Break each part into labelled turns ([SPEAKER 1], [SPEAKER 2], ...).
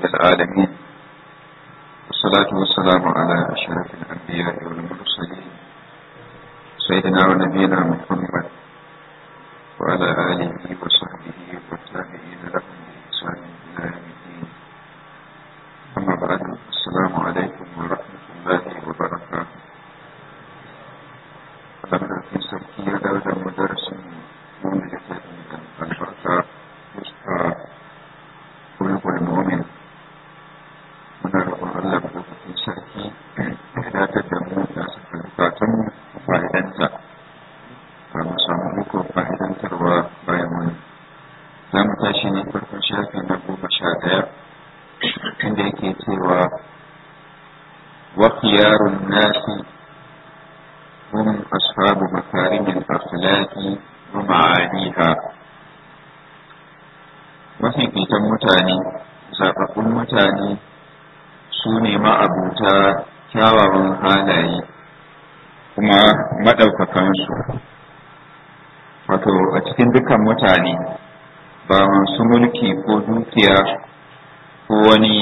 [SPEAKER 1] العالمين والصلاة والسلام على أشرف الأنبياء والمرسلين سيدنا ونبينا محمد وعلى آله وصحبه والتابعين لهم بإحسان إلى يوم الدين أما بعد السلام عليكم ورحمة الله وبركاته لما في سبكية دولة مدرس مولدة البركة يسقى قلوب المؤمن muna roƙon Allah madaukakin sarki ya datar da mu da saka bukatun fa'idanta ba mu samu iko fa'idantarwa bayan wani za mu tashi ne farkon shafi na goma sha ɗaya inda yake cewa wa khiyarun nasi hum ashabu makarimin akhlaqi wa ma'aniha mafificin mutane zaɓaɓɓun mutane su ne ma'abuta kyawawan halaye kuma maɗaukakansu wato a cikin dukan mutane ba masu mulki ko dukiya ko wani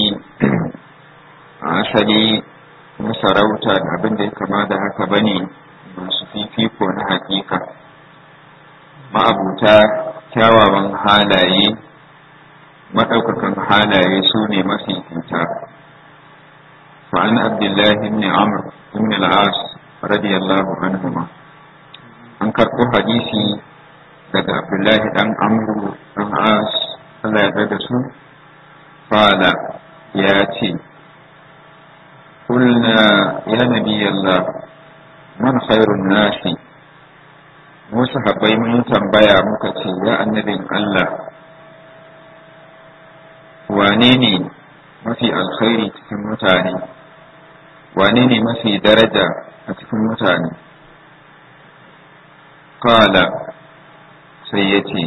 [SPEAKER 1] asali na sarauta da abin da ya kama da haka ba ne masu fifiko na hakika ma'abuta kyawawan halaye maɗaukakan halaye su ne mafifita فعن عبد الله بن عمرو بن العاص رضي الله عنهما an karɓo hadisi daga abdullahi dan amru dan as Allah ya da su fala ya ce kulna ya nabi Allah man khairun nasi mu sahabbai mun tambaya muka ce ya annabin Allah wane ne mafi alkhairi cikin mutane wane ne mafi daraja a cikin mutane kala sai ya ce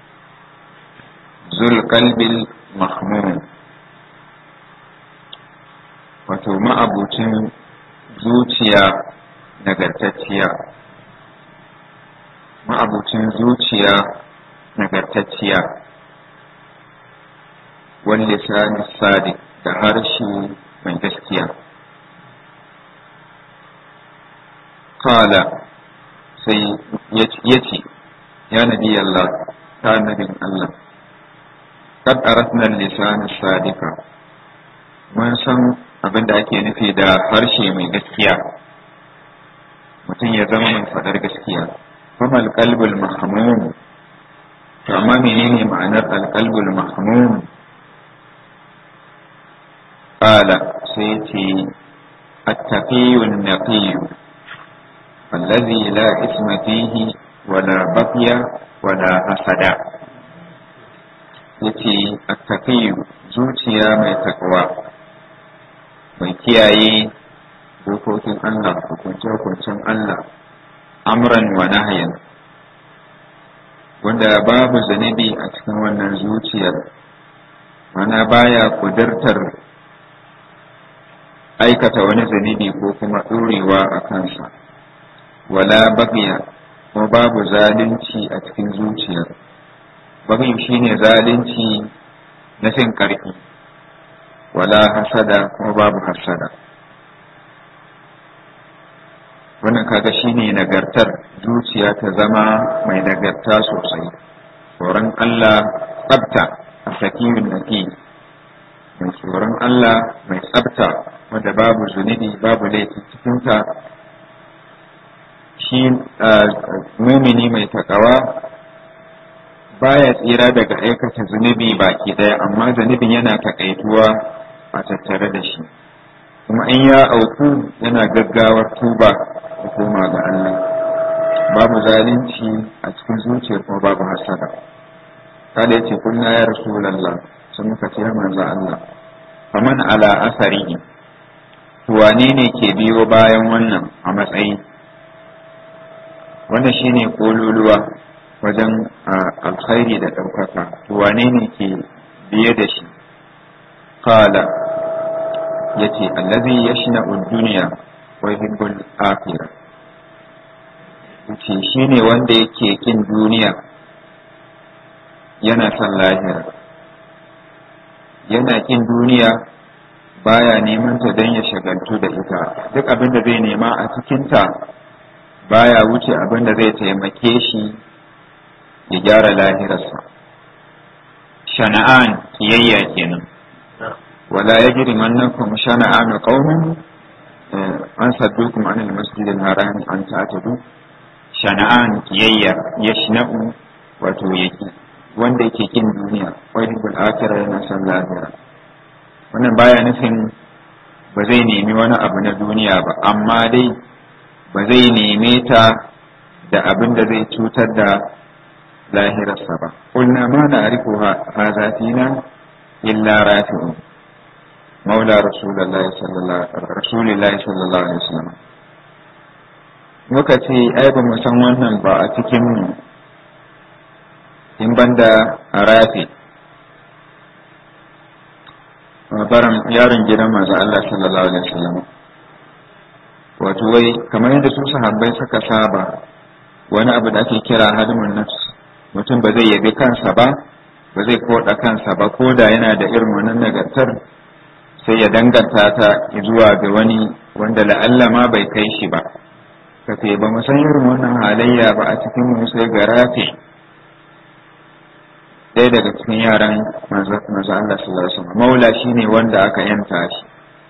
[SPEAKER 1] zulkalbil mahmud wato ma'abucin zuciya nagartacciya ma'abucin zuciya nagartacciya wani lisani sadiq da harshe mai gaskiya kala sai ya ce ya nabi Allah ta nabin Allah kad aratna lisan sadika mun san abin da ake nufi da harshe mai gaskiya mutum ya zama mai fadar gaskiya kuma alqalbul mahmum to amma menene ma'anar alqalbul mahmum qala sai ce التقي النقي الذي لا إثم فيه ولا بقي ولا حسد yace attaqiyu zuciya mai takwa mai kiyaye dokokin Allah hukunce-hukuncen Allah amran wa nahyan wanda babu zanibi a cikin wannan zuciyar mana baya kudurtar aikata wani zanibi ko kuma ɗorewa a kansa wala bagya kuma babu zalunci a cikin zuciyar bagyu shine zalunci na fin ƙarfi wala hasada kuma babu hasada wannan kaga shine nagartar zuciya ta zama mai nagarta sosai tsoron Allah tsabta a sakimin naki mai tsoron Allah mai tsabta wanda babu zunubi babu laifi cikinta shi mumini mai takawa baya tsira daga aikata zunubi baki daya amma zunubin yana takaituwa a tattare da shi kuma in ya auku yana gaggawar tuba da koma ga Allah babu zalunci a cikin zuciyar kuma babu hasada kada yace kunna ya rasulullah sun muka ce manzo Allah faman ala asarihi wane ne ke biyo bayan wannan a matsayi wannan shine kololuwa wajen alkhairi da ɗaukaka wane ne ke biye da shi kala ya ce allazi ya shina duniya wa hibbul akhira ce shi ne wanda yake kin duniya yana son lahira yana kin duniya baya neman ta don ya shagaltu da ita duk abin da zai nema a cikinta baya wuce abin da zai taimake shi ya gyara lahirarsa shana'an kiyayya kenan wala yajri mannakum shana'an qaumin an saddukum anil masjidil haram an ta'tadu shana'an kiyayya yashna'u wato yake wanda yake kin duniya wani bil akhirah yana son lahira wannan baya nufin ba zai nemi wani abu na duniya ba amma dai ba zai neme ta da abin da zai cutar da lahirarsa ba qulna ma na'rifu hadha fina illa rafi'un maula rasulullahi sallallahu rasulillahi sallallahu alaihi wasallam muka ce ai ba mu san wannan ba a cikin mu in banda a rafi baran yaron gidan manzo Allah sallallahu alaihi wasallam wato wai kamar yadda su sahabbai suka saba wani abu da ake kira hadmun nafs mutum ba zai yabi kansa ba ba zai koda kansa ba ko da yana da irin wannan nagartar sai ya danganta ta zuwa ga wani wanda la'alla ma bai kai shi ba ka ce ba mu san irin wannan halayya ba a cikin mu sai ga rafi ɗaya daga cikin yaran manzo Allah sallallahu alaihi wasallam maula shine wanda aka yanta shi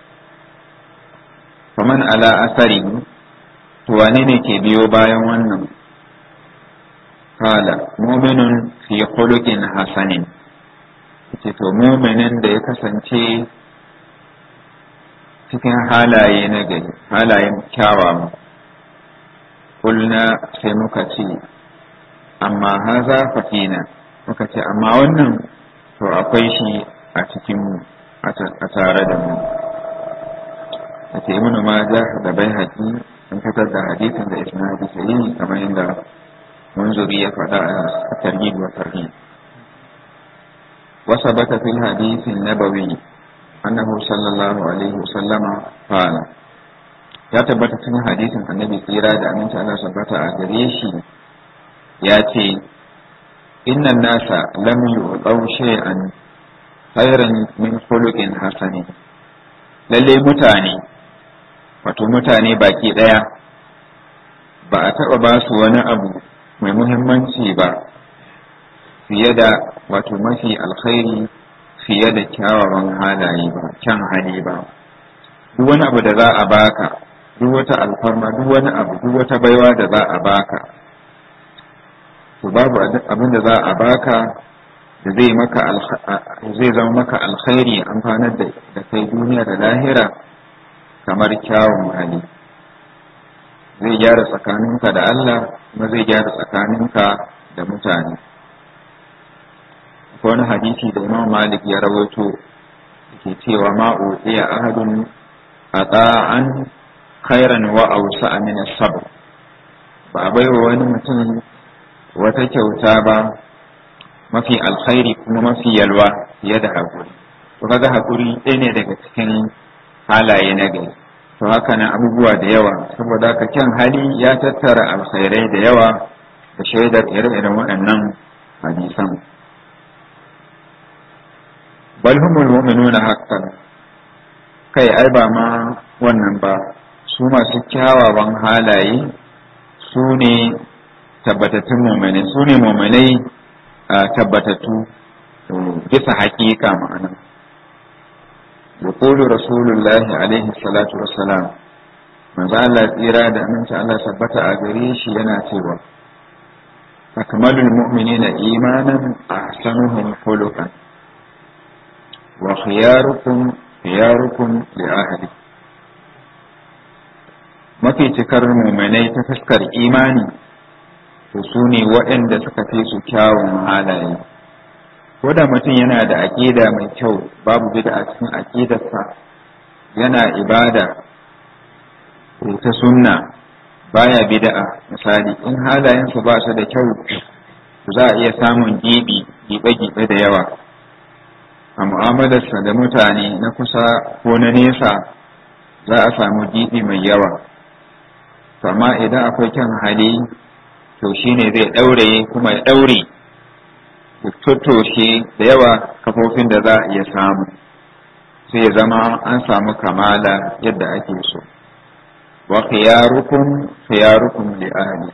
[SPEAKER 1] faman ala asari to wane ne ke biyo bayan wannan kala mu'minun fi khuluqin hasanin ce to mu'minin da ya kasance cikin halaye na gari halayen kyawawa kulna sai muka ce amma haza fafina muka ce amma wannan to akwai shi a cikinmu a tare da mu a ce ibn majah da bai haƙi sun fitar da hadisin da isnadi sahihi kamar yadda munzuri ya faɗa a tarhib wa tarhib وثبت في الحديث النبوي أنه صلى الله عليه وسلم قال ya tabbata cikin hadisin annabi tsira da aminci Allah tabbata a gare shi ya ce innan nasa lam yu'taw shay'an khairan min khuluqin hasani lalle mutane wato mutane baki daya ba a taba ba su wani abu mai muhimmanci ba fiye da wato mafi alkhairi fiye da kyawawan halaye ba kyan hali ba duk wani abu da za a baka duk wata alfarma duk wani abu duk wata baiwa da za a baka to babu abin da za a baka da zai maka zai zama maka alkhairi amfanar da da kai duniya da lahira kamar kyawun hali zai gyara tsakaninka da Allah kuma zai gyara tsakaninka da mutane akwai wani hadisi da Imam Malik ya rawaito ke cewa ma'u iya ahadun ata'an khairan wa awsa min sabr ba a baiwa wani mutum wata kyauta ba mafi alkhairi kuma mafi yalwa fiye da haƙuri to kaga haƙuri ɗaya ne daga cikin halaye na gari to haka nan abubuwa da yawa saboda haka kyan hali ya tattara alkhairai da yawa da shaidar ire-iren waɗannan hadisan bal humul mu'minuna haqqan kai ai ba ma wannan ba su masu kyawawan halaye su ne tabbatattun mu'minai su ne mu'minai tabbatattu bisa haƙiƙa ma'ana yaqulu rasulullahi alaihi salatu wassalam manzo Allah tsira da aminci Allah tabbata a gare shi yana cewa akmalul mu'minina imanan ahsanuhum khuluqan wa khiyarukum khiyarukum li ahli mafi cikar mu'minai ta fuskar imani to su ne waɗanda suka fi su kyawun halaye ko da mutum yana da aƙida mai kyau babu bida a cikin aƙidarsa yana ibada ta sunna baya bida'a misali in halayensa ba su da kyau za a iya samun gibi gibe-gibe da yawa a mu'amalarsa da mutane na kusa ko na nesa za a samu gibi mai yawa amma idan akwai kyan hali to shine zai ɗaure kuma ya ɗaure tattoshe da yawa kafofin da za a iya samu sai ya zama an samu kamala yadda ake so wa khiyarukum khiyarukum li ahli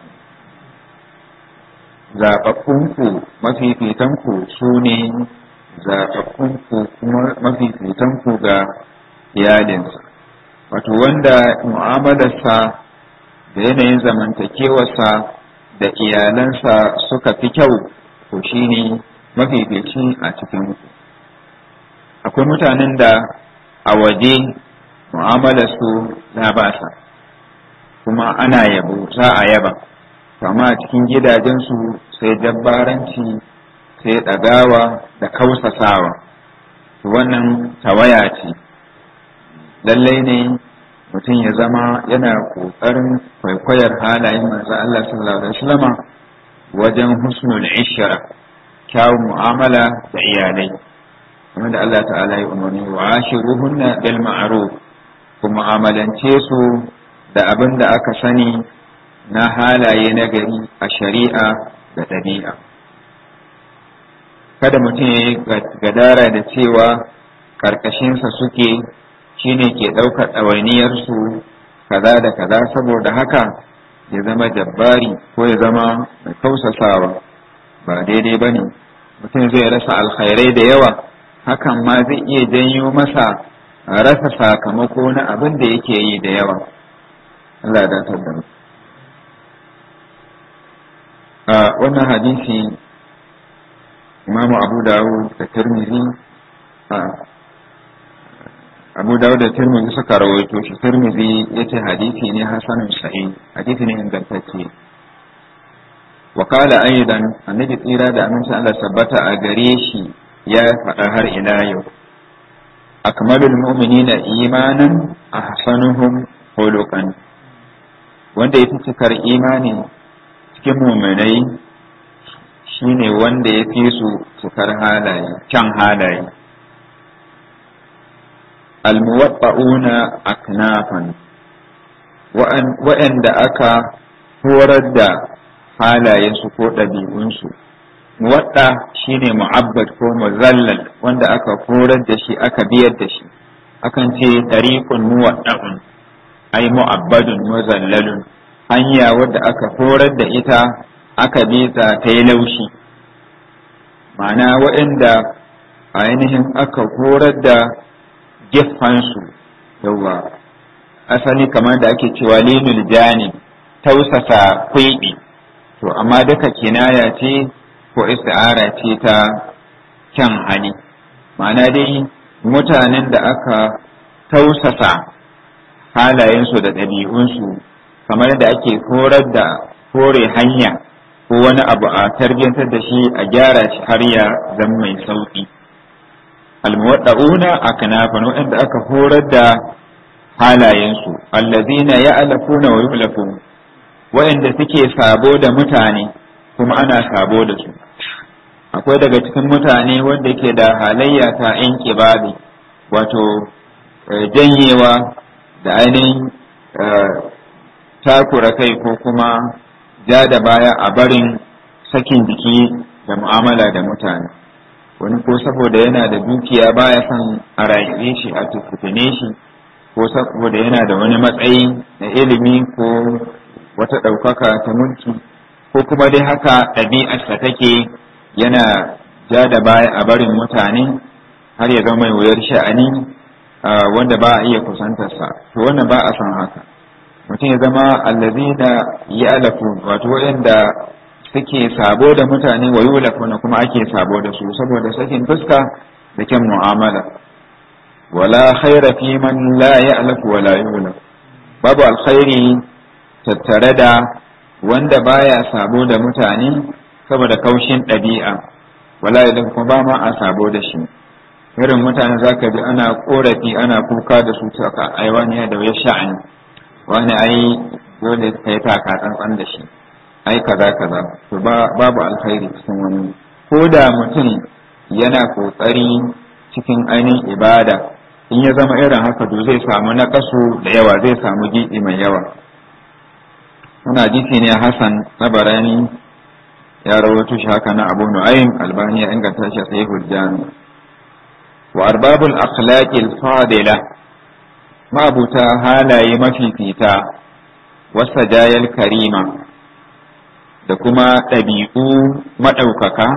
[SPEAKER 1] zaɓaɓɓunku mafifitanku su ne zaɓaɓɓunku kuma mafifitanku ga iyalinsa wato wanda mu'amalarsa da yanayin zamantakewarsa da iyalansa suka fi kyau to shine mafifici a cikinku akwai mutanen da a waje mu'amalarsu na basa kuma ana yabo za a yaba kama a cikin gidajensu sai jabbaranci sai ɗagawa da kausasawa wannan tawaya ce lallai ne mutum ya zama yana ƙoƙarin kwaikwayar halayen manzo Allah sallallahu alaihi wasallama wajen husnul ishra kyawun mu'amala da iyalai kamar da Allah ta'ala ya umarni wa ashiruhunna bil ma'ruf ku mu'amalance su da abin da aka sani na halaye na gari a shari'a da ɗabi'a kada mutum ya yi gadara da cewa ƙarƙashinsa suke shine ke ɗaukar ɗawainiyarsu kaza da kaza saboda haka ya zama jabbari ko ya zama mai kausasawa ba daidai ba ne mutum zai rasa alkhairai da yawa hakan ma zai iya janyo masa rasa sakamako na abin da yake yi da yawa Allah da tabbata a wannan hadisi imamu abu dawud da tirmidhi abu dawud da tirmidhi suka rawaito shi tirmidhi yace hadisi ne hasanun sahih hadisi ne ingantacce wa qala aidan annabi tsira da aminci Allah sabbata a gare shi ya faɗa har ila yau akmalul mu'minina imanan ahsanuhum khuluqan wanda ya fi cikar imani cikin muminai shine wanda ya fi su cikar halaye can halaye almuwaɓa'una aknafan wa'anda aka horar da halayensu ko ɗabi'unsu muwaɗa shine mu'abbad ko muzallal wanda aka horar da shi aka biyar da shi akan ce ɗariƙun muwaɗa'un ai mu'abbadun muzallalun hanya wadda aka horar da ita aka bi ta ta yi laushi ma'ana waɗanda ainihin aka horar da geffansu yawa asali kamar da ake cewa linul jani tausasa kwiɓi to amma duka kinaya ce ko isti'ara ce ta kyan hali ma'ana dai mutanen da aka tausasa halayensu da ɗabi'unsu kamar da ake horar da kore hanya ko wani abu a tarbiyyantar da shi a gyara shi har ya zama mai sauƙi almuwadda'una a kanafan waɗanda aka horar da halayensu allazina ya'lafuna wa yuhlafun waɗanda suke sabo da mutane kuma ana sabo da su akwai daga cikin mutane wanda ke da halayya ta in kibabi wato janyewa da ainihin takura kai ko kuma ja da baya a barin sakin jiki da mu'amala da mutane wani ko saboda yana da dukiya baya son a rayuwe shi a tukutune shi ko saboda yana da wani matsayi na ilimi ko wata ɗaukaka ta mulki ko kuma dai haka ɗabi'arsa take yana ja da baya a barin mutane har ya zama mai wuyar sha'ani wanda ba a iya kusantarsa to wannan ba a son haka mutum ya zama allazina ya'lafu wato waɗanda suke sabo da mutane wa yulafuna kuma ake sabo da su saboda sakin fuska da kyan mu'amala wala khaira fi man la ya'lafu wala yulaf babu alkhairi tattare da wanda baya sabo da mutane saboda kaushin ɗabi'a wala yulaf kuma ba ma a sabo da shi irin mutane zaka ji ana korafi ana kuka da su ta aiwaniya da ya sha'ani wani ai dole ka yi taka tsantsan da shi ai kaza kaza to babu alkhairi cikin wani ko da mutum yana kokari cikin ainihin ibada in ya zama irin haka to zai samu naƙasu da yawa zai samu giɗi mai yawa wani hadisi ne hasan na barani ya rawaito shi haka na Abu Nu'aym Albani ya inganta shi a Sahihul Jami wa arbabul akhlaqil fadila ma'abuta halaye mafifita wasa jayal karima da kuma ɗabi'u maɗaukaka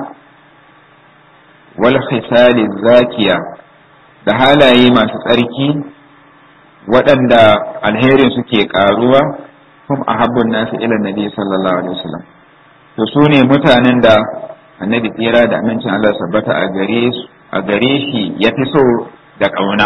[SPEAKER 1] wal khisali zakiya da halaye masu tsarki waɗanda alherin suke ƙaruwa kuma a habbun nasu ila nabi sallallahu alaihi wasallam to su ne mutanen da annabi tsira da amincin Allah sabbata a gare a gare shi ya fi so da ƙauna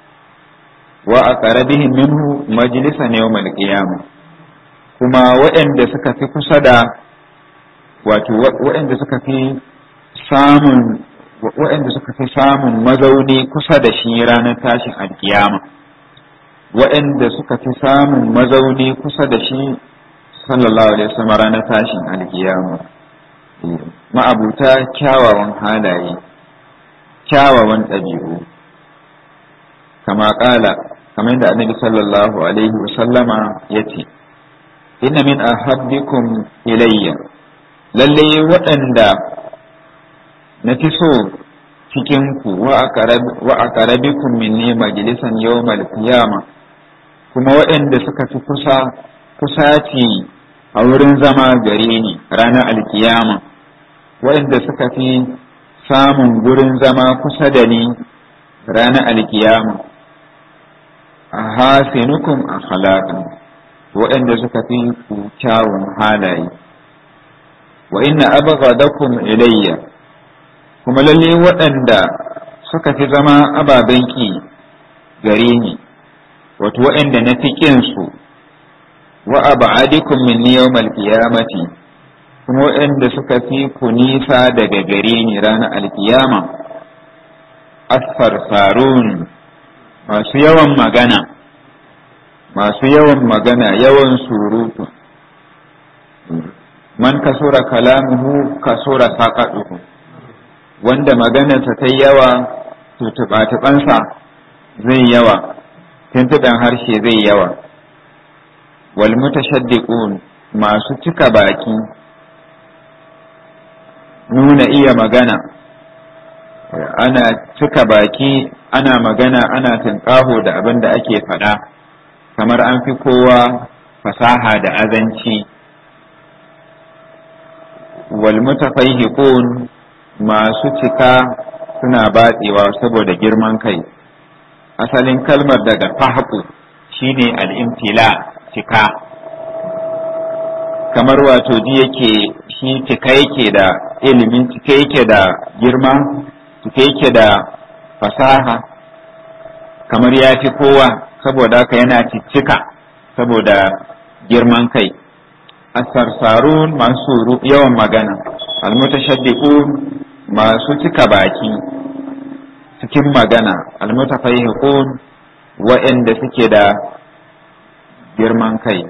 [SPEAKER 1] wa a ƙarabihin minhu majalisan yawmal qiyamah kuma waɗanda suka fi kusa da wato waɗanda suka fi samun waɗanda suka fi samun mazauni kusa da shi ranar tashin alkiyama waɗanda suka fi samun mazauni kusa da shi sallallahu alaihi wasallam ranar tashin alkiyama ma'abuta kyawawan halaye kyawawan ɗabi'u kama ƙala kamar da annabi sallallahu alaihi wasallama ya ce inna min ahabbikum ilayya lalle waɗanda na fi so cikinku wa a karabikum minni majalisan yawmal qiyama kuma waɗanda suka fi kusa kusaci a wurin zama gare ni ranar alkiyama waɗanda suka fi samun gurin zama kusa da ni ranar alkiyama a hasinukum a waɗanda suka fi ku kyawun halaye wa inna abghadakum ilayya kuma lalle waɗanda suka fi zama ababen ki gare ni wato waɗanda na fi ƙin su wa ab'adikum minni yawmal qiyamati kuma waɗanda suka fi ku nisa daga gare ni ranar alkiyama asfar sarun masu yawan magana masu yawan magana yawan surutu man kasura kalamuhu kasura saƙaɗuhu wanda maganarsa ta yawa to tuɓa-tuɓansa zai yawa tuntuɗan harshe zai yawa wal mutashaddiqun masu cika baki nuna iya magana ana cika baki ana magana ana tunƙaho da abin da ake faɗa kamar an fi kowa fasaha da azanci wal mutafaihiqun masu cika suna batsewa saboda girman kai asalin kalmar daga fahqu shine al-imtila cika kamar wato ji yake shi cika yake da ilimin cika yake da girma cika yake da fasaha kamar ya fi kowa saboda haka yana ciccika saboda girman kai asarsarun masu yawan magana almutashaddiqun masu cika baki cikin magana almutafaihiqun wa'anda suke da girman kai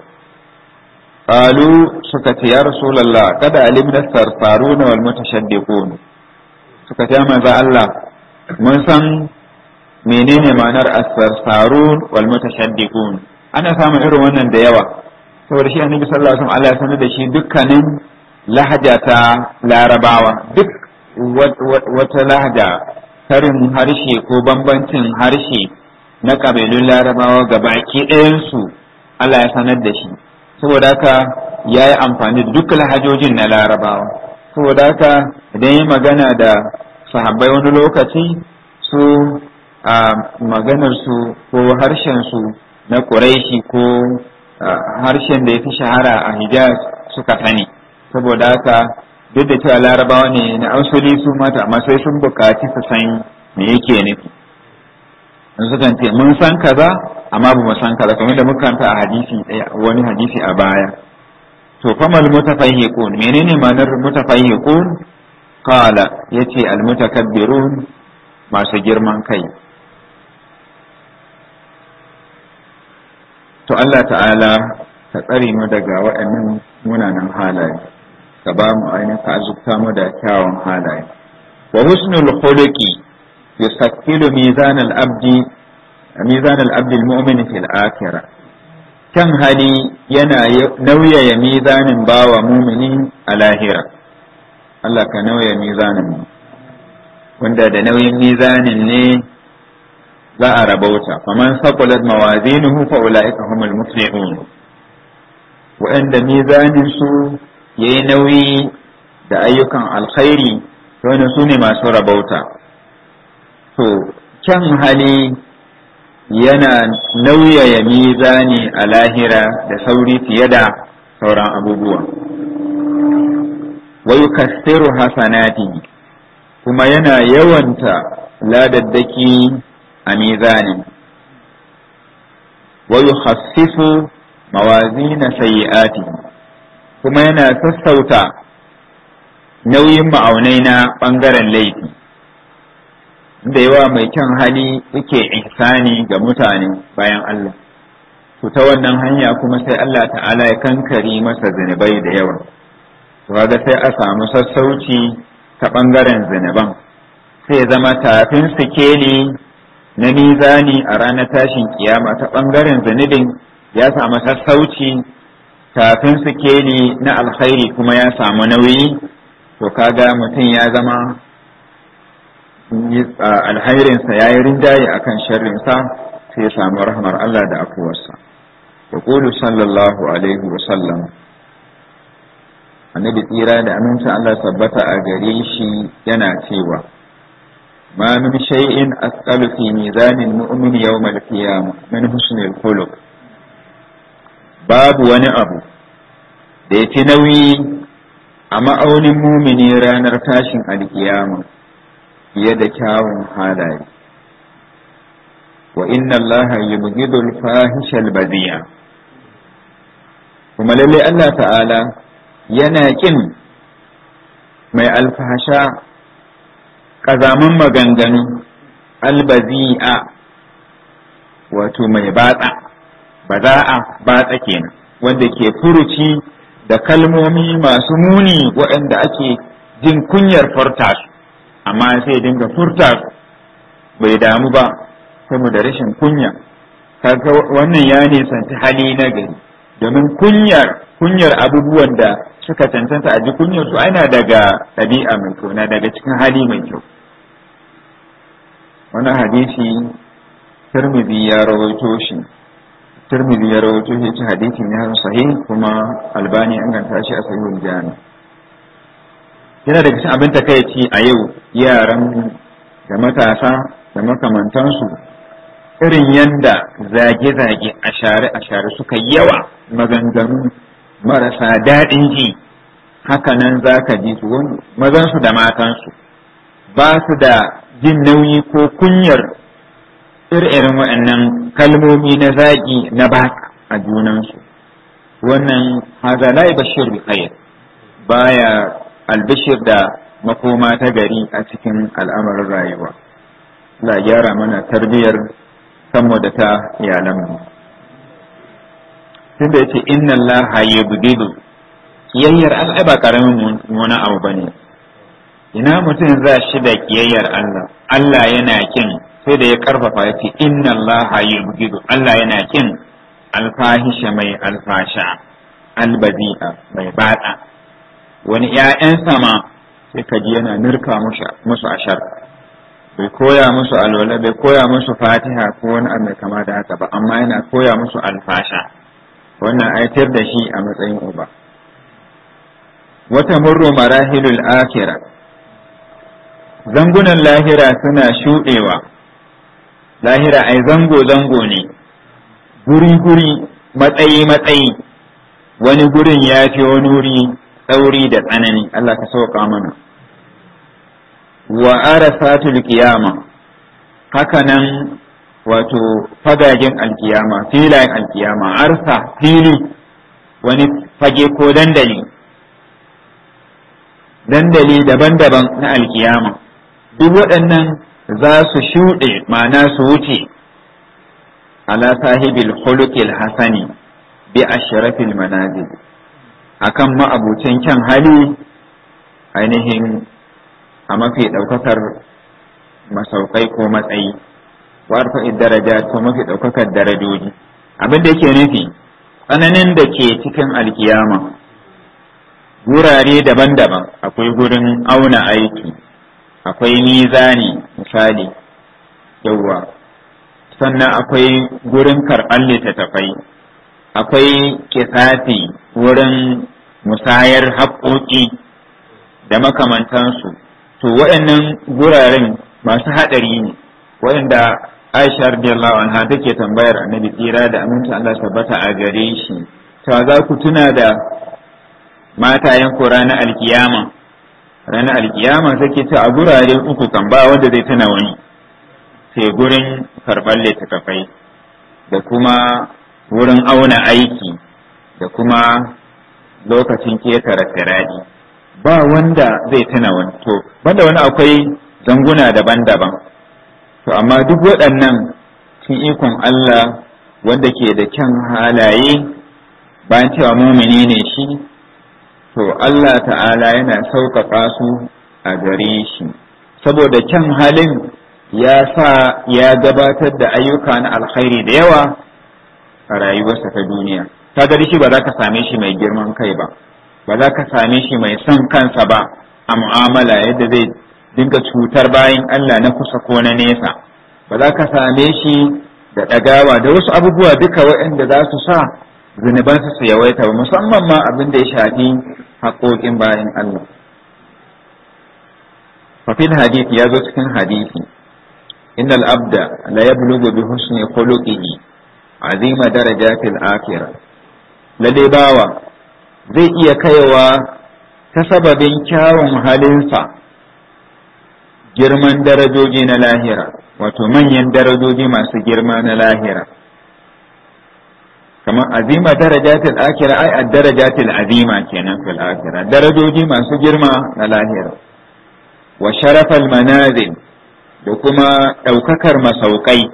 [SPEAKER 1] qalu suka ce ya rasulullah kada alimna sarsarun wal mutashaddiqun suka ce manzo Allah mun san menene ma'anar as-sarsarun wal mutashaddiqun ana samun irin wannan da yawa saboda shi annabi sallallahu alaihi wasallam Allah ya sanar da shi dukkanin lahaja ta larabawa duk wata lahaja karin harshe ko bambancin harshe na kabilun larabawa ga baki ɗayansu Allah ya sanar da shi saboda haka ya yi amfani da duk lahajojin na larabawa saboda haka idan yi magana da sahabbai wani lokaci su a maganarsu ko harshensu na ƙuraishi ko harshen da ya fi shahara a hijaz suka sani saboda haka duk da cewa larabawa ne na asali su mata amma sai sun bukaci su san me yake nufi in sukan ce mun san kaza amma ba mu san kaza kamar da muka kanta a hadisi wani hadisi a baya to famal mutafahhiqun menene ma'anar mutafahhiqun qala yace al mutakabbirun masu girman kai to Allah ta'ala ka tsare mu daga waɗannan munanan halaye ka ba mu ainihin ka azubta mu da kyawun halaye wa husnul khuluqi yusakkilu mizan al-abdi mizan al-abdi al-mu'min fil akhirah kan hali yana nauyaya mizanin bawa mumini a lahira Allah ka nauya mizanin wanda da nauyin mizanin ne za a rabauta faman saqulat mawazinuhu fa ulaika humul muflihun wa'anda mizanin su yayi nauyi da ayyukan alkhairi to ne su ne masu rabauta to kyan hali yana nauyaya mizani a lahira da sauri fiye da sauran abubuwa wa yukassiru hasanati kuma yana yawanta ladaddaki a mizanin wa yukhassifu mawazina sayyi'ati kuma yana sassauta nauyin ma'aunai na ɓangaren laifi da yawa mai kyan hali yake ihsani ga mutane bayan Allah to ta wannan hanya kuma sai Allah ta'ala ya kankari masa zunubai da yawa to kaga sai a samu sassauci ta ɓangaren zunuban sai ya zama tafin sikeli na mizani a ranar tashin kiyama ta ɓangaren zunubin ya samu sassauci tafin sikeli na alkhairi kuma ya samu nauyi to kaga mutum ya zama alhairinsa ya yi rinjaye a kan sharrinsa sai ya samu rahmar Allah da afuwarsa. Ya ƙulu sallallahu alaihi wasallam annabi tsira da amincin Allah tabbata a gare shi yana cewa ma min shay'in asqalu fi mizanin mu'min yawm al-qiyamah min husnil khuluq babu wani abu da yafi nauyi a ma'aunin mumini ranar tashin alkiyama fiye da kyawun halaye wa inna Allah yubghidu al-fahisha al-badi'a kuma lalle Allah ta'ala yana kin mai alfahasha ƙazaman maganganu albazi'a wato mai batsa baza'a batsa kenan wanda ke furuci da kalmomi masu muni waɗanda ake jin kunyar furta su amma sai dinga furta su bai damu ba saboda rashin kunya kaga wannan ya nisanci hali na gari domin kunyar kunyar abubuwan da suka cancanta a ji kunyar su ana daga ɗabi'a mai kyau na daga cikin hali mai kyau wannan hadisi Tirmidhi ya rawaito shi Tirmidhi ya rawaito shi ci hadisi ne sahih kuma Albani an ganta shi a sahihul jami yana daga cikin abin takaici a yau yaran da matasa da makamantansu irin yanda zage-zage a share a share suka yawa maganganu marasa daɗin ji hakanan za ka ji su mazansu da matansu ba su da jin nauyi ko kunyar irin waɗannan kalmomi na zaƙi na baka a junansu wannan haza la bashir bi khair baya albishir da makoma ta gari a cikin al'amarin rayuwa la gyara mana tarbiyyar kanmu da ta iyalanmu tunda yace inna allaha yubghidu kiyayyar Allah ba karamin wani abu bane ina mutum za shi da kiyayyar Allah Allah yana kin sai da ya karfafa ya ce inna Allah yubghidu Allah yana kin alfahisha mai alfasha albazi'a mai batsa wani ƴaƴan sama sai ka ji yana nirka musu ashar bai koya musu alwala bai koya musu fatiha ko wani abu mai kama da haka ba amma yana koya musu alfasha wannan aitar da shi a matsayin uba wata murru marahilul akhirah zangunan lahira suna shuɗewa lahira ai zango-zango ne guri-guri matsayi-matsayi wani gurin ya fi wani wuri tsauri da tsanani Allah ka sauka mana wa arasatul qiyama hakanan wato fagagen alkiyama filayen alkiyama arsa fili wani fage ko dandali dandali daban-daban na alkiyama duk waɗannan za su shuɗe ma'ana su wuce ala sahibil khuluqil hasani bi ashrafil manazil akan ma'abucin kyan hali ainihin a mafi ɗaukakar masaukai ko matsayi warfa daraja ko mafi ɗaukakar darajoji abin da yake nufi tsananin da ke cikin alkiyama
[SPEAKER 2] wurare daban-daban akwai gurin auna aiki akwai mizani misali yawwa sannan akwai gurin karɓar littattafai akwai kisasi wurin musayar haƙoƙi da makamantansu to waɗannan guraren masu haɗari ne waɗanda aisha radiyallahu anha take tambayar annabi tsira da aminci Allah tabbata a gare shi ta za ku tuna da matayen ku ranar alkiyama ranar alkiyama take ta a gurare uku kan ba wanda zai tuna wani sai gurin karɓar littattafai da kuma wurin auna aiki da kuma lokacin ketare firadi ba wanda zai tuna wani to banda wani akwai zanguna daban-daban to amma duk waɗannan cin ikon Allah wanda ke da kyan halaye bayan cewa mumini ne shi to Allah ta'ala yana sauƙaƙa su a gare shi saboda kyan halin ya sa ya gabatar da ayyuka na alkhairi da yawa a rayuwarsa ta duniya ta gari shi ba za ka same shi mai girman kai ba ba za ka same shi mai son kansa ba a mu'amala yadda zai dinga cutar bayan Allah na kusa ko na nesa ba za ka same shi da ɗagawa da wasu abubuwa duka waɗanda za su sa zunubansu su yawaita ba musamman ma abin da ya shafi haƙoƙin bayan Allah fafil hadith ya zo cikin hadisi innal abda la yablughu bi husni khuluqihi azima darajatil akhirah lalle bawa zai iya kaiwa ta sababin kyawun halinsa girman darajoji na lahira wato manyan darajoji masu girma na lahira kamar azima darajatil akhirah ai ad-darajatil azima kenan fil akhirah darajoji masu girma na lahira wa sharafal manazil da kuma ɗaukakar masaukai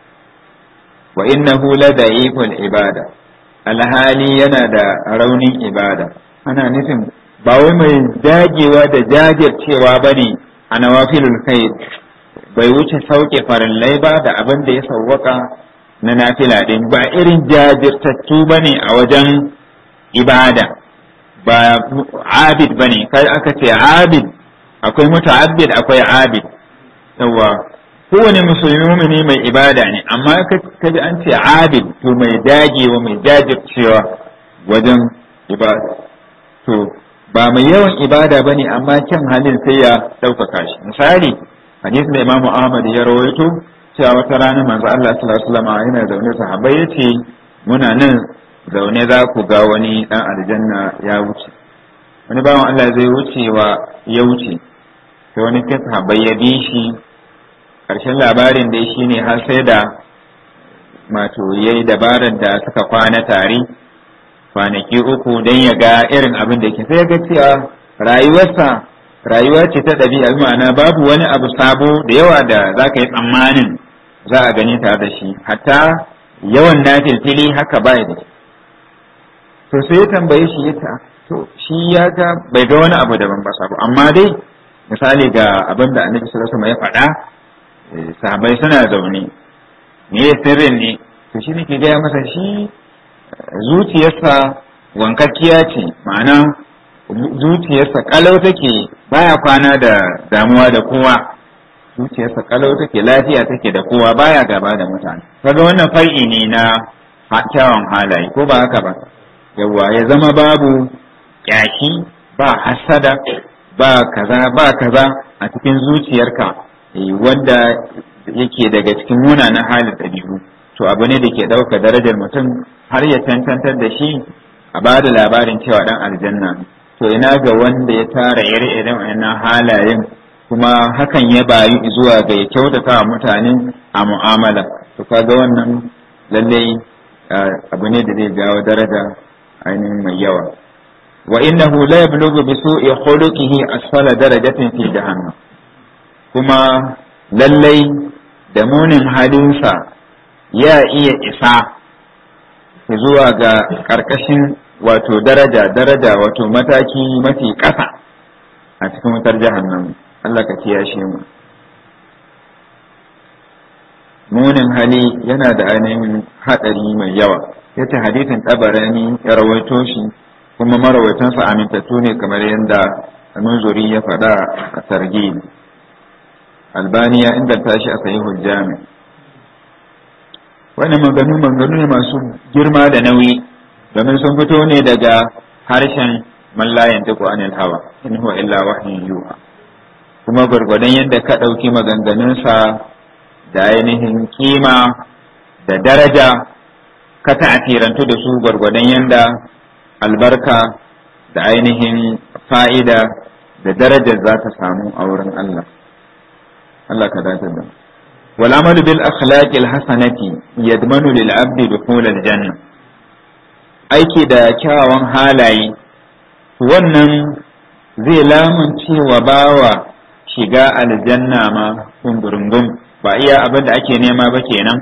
[SPEAKER 2] wa innahu la da'iful ibada alhali yana da raunin ibada ana nufin ba wai mai dagewa da jajircewa bane a nawafilul khair bai wuce sauke farillai ba da abin da ya sauwaka na nafila din ba irin jajirtattu bane a wajen ibada ba abid bane kai aka ce abid akwai muta'abbid akwai abid yawa kowane musulmi mumini mai ibada ne amma ka ji an ce abid to mai dagewa mai jajircewa wajen ibada to ba mai yawan ibada bane amma kyan halin sai ya ɗaukaka shi misali hadisi da imamu ahmad ya rawaito cewa wata rana manzo Allah sallallahu alaihi wasallam yana zaune sahabbai yace muna nan zaune za ku ga wani dan aljanna ya wuce wani bawan Allah zai wucewa ya wuce sai wani kai sahabbai ya bi shi ƙarshen labarin dai shi ne har sai da mato ya yi dabarar da suka kwana tare kwanaki uku don ya ga irin abin da ke sai ga cewa rayuwarsa rayuwa ce ta ɗabi'a ma'ana babu wani abu sabo da yawa da za ka yi tsammanin za a gani tare da shi hatta yawan na filfili haka bai da to sai ya tambaye shi ya ta to shi ya ga bai ga wani abu daban ba sabo amma dai misali ga abin da annabi sallallahu alaihi wasallam ya faɗa sahabai suna zaune me ya sirrin ne to shi nake gaya masa shi zuciyarsa wankakkiya ce ma'ana zuciyarsa kalau take baya kwana da damuwa da kowa zuciyarsa kalau take lafiya take da kowa baya gaba da mutane kaga wannan fai'i ne na kyawun halaye ko ba haka ba yawa ya zama babu kyashi ba hasada ba kaza ba kaza a cikin zuciyarka wanda yake daga cikin munanan halin ɗabi'u to abu ne da ke ɗauka darajar mutum har ya tantantar da shi a ba da labarin cewa ɗan aljanna to ina ga wanda ya tara ire-iren wannan halayen kuma hakan ya bayu zuwa ga ya kyautata wa mutane a mu'amala to kaga wannan lallai abu ne da zai jawo daraja ainihin mai yawa wa innahu la yablughu bi su'i khuluqihi asfala darajatin fi jahannam kuma lallai da munin halinsa ya iya isa zuwa ga ƙarƙashin wato daraja daraja wato mataki mafi ƙasa a cikin wutar jahannam Allah ka kiyashe mu munin hali yana da ainihin haɗari mai yawa yace hadisin tabarani ya rawaito shi kuma marawaitansa amintattu ne kamar yadda munzuri ya faɗa a targhib albani ya inganta shi a sahihul jami wannan maganu maganu ne masu girma da nauyi domin sun fito ne daga harshen mallayan tuku anil hawa in huwa illa wahyin yuha kuma gwargwadon yadda ka ɗauki maganganunsa da ainihin kima da daraja ka ta'atirantu da su gwargwadon yadda albarka da ainihin fa'ida da darajar za ta samu a wurin Allah Allah ka dace da wal amalu bil akhlaqil hasanati yadmanu lil abdi dukhul al janna aiki da kyawawan halaye wannan zai lamunce wa bawa shiga aljanna ma kungurungun ba iya abin da ake nema ba kenan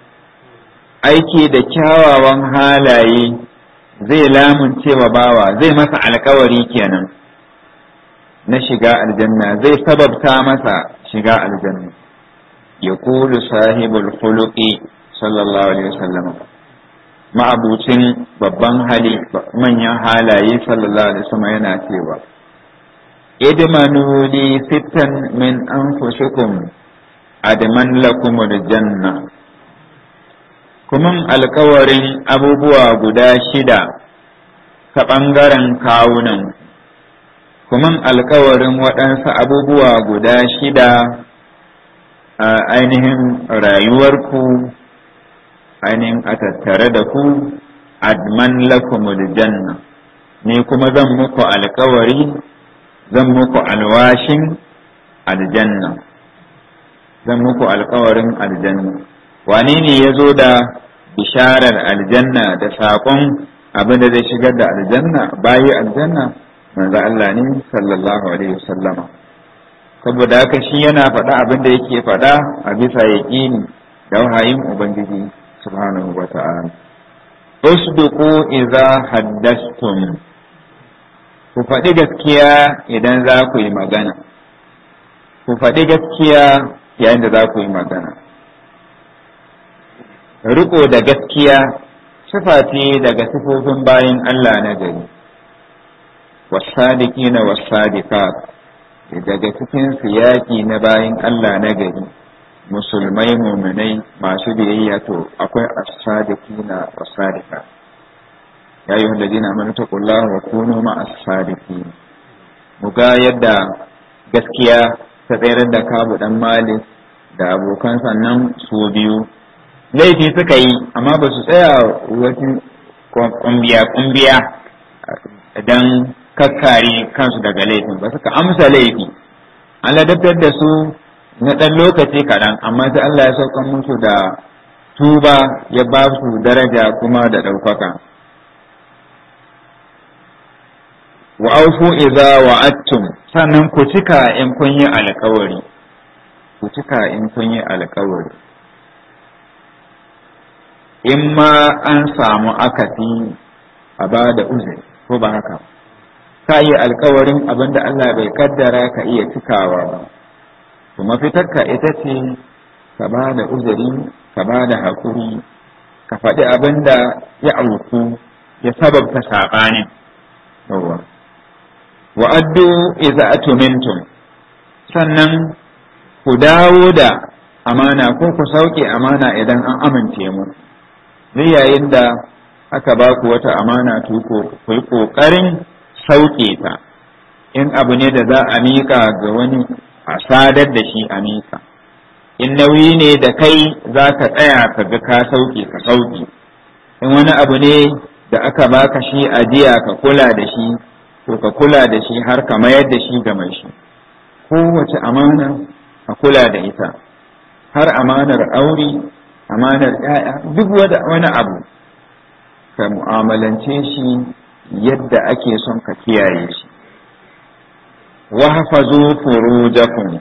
[SPEAKER 2] aiki da kyawawan halaye zai lamunce wa bawa zai masa alkawari kenan na shiga aljanna zai sababta masa shiga aljanna ya kulu sahibul khuluqi sallallahu alaihi wasallam ma'abucin babban hali manyan halaye sallallahu alaihi wasallam yana cewa idmanu li sittan min anfusikum adman lakum aljanna kuma alkawarin abubuwa guda shida ta ɓangaren kawunan kuma alkawarin waɗansu abubuwa guda shida a ainihin rayuwarku ainihin a tattare da ku adman lakumul janna ni kuma zan muku alkawari zan muku alwashin aljanna zan muku alkawarin aljanna wane ne ya zo da bisharar aljanna da saƙon abin da zai shigar da aljanna bayi aljanna manzo Allah ne sallallahu alaihi wasallama saboda haka shi yana faɗa abin da yake faɗa a bisa yaƙini da wahayin ubangiji subhanahu wa ta'ala usduqu idza haddastum ku faɗi gaskiya idan za ku yi magana ku faɗi gaskiya yayin da za ku yi magana riko da gaskiya sifa ce daga sifofin bayan Allah na gari wasadikina wasadiqat daga cikin siyaki na bayan Allah na gari musulmai muminai masu biyayya to akwai as-sadiqina was-sadiqat ya yi wanda jina amanu taqullaha wa kunu ma as-sadiqin mu ga yadda gaskiya ta tsayar da kabu dan malik da abokan sannan su biyu laifi suka yi amma ba su tsaya wasu kumbiya kumbiya dan kakkare kansu daga laifin ba suka amsa laifi an ladabtar da su na ɗan lokaci kaɗan amma sai Allah ya saukan musu da tuba ya ba su daraja kuma da ɗaukaka wa aufu idza wa'adtum sannan ku cika in kun yi alkawari ku cika in kun yi alkawari in ma an samu akasi a ba da uzuri ko ba haka ka yi alkawarin abin da Allah bai kaddara ka iya cikawa ba to mafitarka ita ce ka ba da uzuri ka ba da haƙuri ka faɗi abin da ya auku ya sababta saɓanin yawa wa addu idza atumintum sannan ku dawo da amana ko ku sauke amana idan an amince mu zai yayin da aka ba ku wata amana to ku yi ƙoƙarin sauke ta in abu ne da za a miƙa ga wani a sadar da shi a miƙa in nauyi ne da kai za ka tsaya ka ga ka sauke ka sauke in wani abu ne da aka baka shi ajiya ka kula da shi to ka kula da shi har ka mayar da shi ga mai shi kowace amana a kula da ita har amanar aure amanar ‘ya'ya duk wani abu ka mu'amalance shi yadda ake son ka kiyaye shi wa hafazu furujakum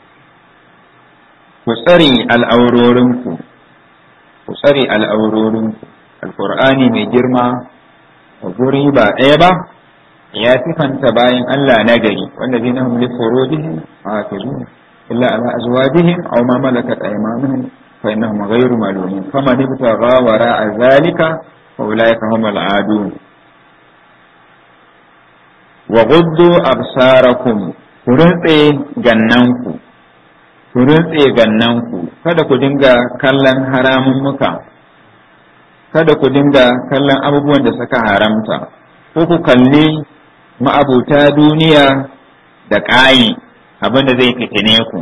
[SPEAKER 2] ku tsare al'aurorinku ku tsare al'aurorinku alƙur'ani mai girma a guri ba ɗaya ba ya sifanta bayan Allah na gari wanda zai na humli furujihim a hafizun illa ala azwajihim aw ma malakat aymanuhum fa innahum ghayru malumin faman ibtagha wara'a zalika fa ulaika humul adun wa guddu absarakum ku rintse gannanku ku rintse gannanku kada ku dinga kallon haramun muka kada ku dinga kallon abubuwan da suka haramta ko ku kalli ma'abuta duniya da ƙayi abin da zai fitine ku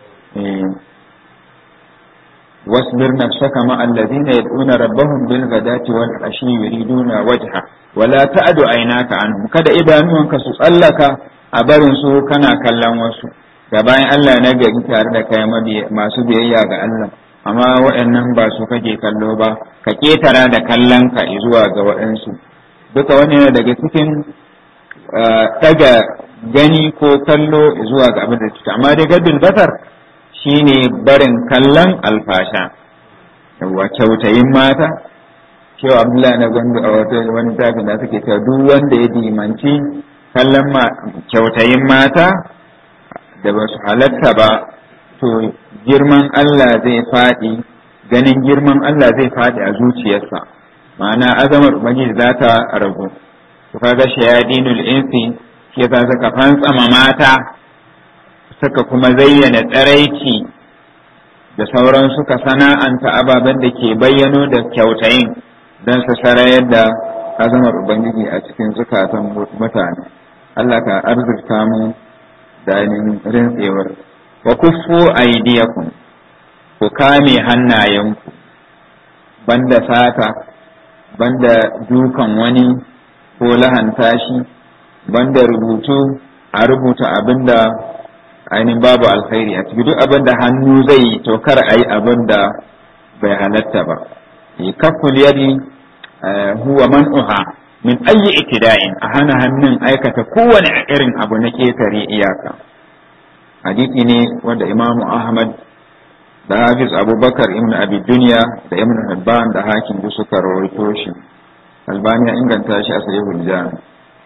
[SPEAKER 2] واصبر نفسك مع الذين يدعون ربهم بالغداة والعشي يريدون وجهه ولا تعد عيناك عنهم kada idanuwanka su tsallaka a barin su kana kallon wasu da bayan Allah na gari tare da kai masu biyayya ga Allah amma waɗannan ba su kake kallo ba ka ketara da kallon ka zuwa ga waɗansu duka wani yana daga cikin daga gani ko kallo zuwa ga abin da cuta amma dai gaddul basar shine barin kallon alfasha yawa kyautayin mata cewa abdullahi na gwandu a wata wani tafi da suke cewa duk wanda ya dimanci kallon kyautayin mata da ba su halatta ba to girman Allah zai faɗi ganin girman Allah zai faɗi a zuciyarsa ma'ana azamar ubangiji za ta ragu to kaga shayadinul insi shi yasa suka fantsama mata suka kuma zayyana tsaraici da sauran suka sana'anta ababen da ke bayyano da kyautayin don su sarayar da azamar Ubangiji a cikin zukatan mutane. Allah ka arzikta mu da ainihin rintsewar. Wa kuffu aidiyakum ku kame hannayenku banda sata, banda dukan wani ko lahanta shi, banda rubutu a rubuta abin da ainihin babu alkhairi a ciki duk abin da hannu zai yi to kar a yi abin da bai halatta ba kaful yadi huwa man'uha min ayyi iktida'in a hana hannun aikata kowane irin abu na ketare iyaka hadisi ne wanda imamu ahmad da hafiz abubakar ibn abi dunya da ibn hibban da hakim duk suka rawaito shi albani ya inganta shi a sahihul jami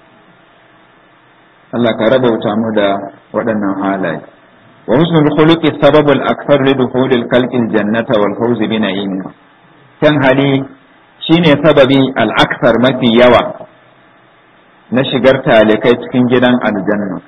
[SPEAKER 2] Allah ka rabauta mu da waɗannan halaye wa husnul khuluqi sababul akthar li dukhulil khalqil jannata wal fawz bi na'im kan hali shine sababi al akthar mafi yawa na shigar talikai cikin gidan aljanna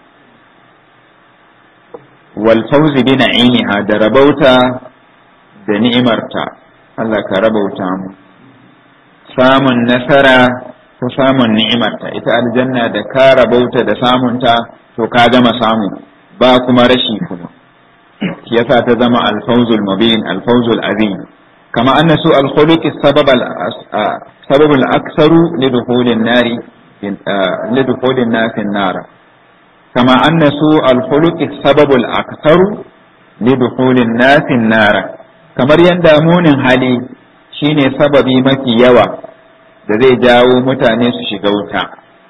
[SPEAKER 2] wal fawz bi na'imiha da rabauta da ni'imarta Allah ka rabauta mu samun nasara ko samun ni'imarta ita aljanna da ka rabauta da samunta to ka gama samu ba kuma rashi kuma shi yasa ta zama alfawzul mubin alfawzul azim kama anna su alkhuluqi sabab sabab al-aktharu lidukhulin nari lidukhulin nasin nara kama anna su alkhuluqi sabab al-aktharu lidukhulin nasin nara kamar yanda munin hali shine sababi mafi yawa da zai jawo mutane su shiga wuta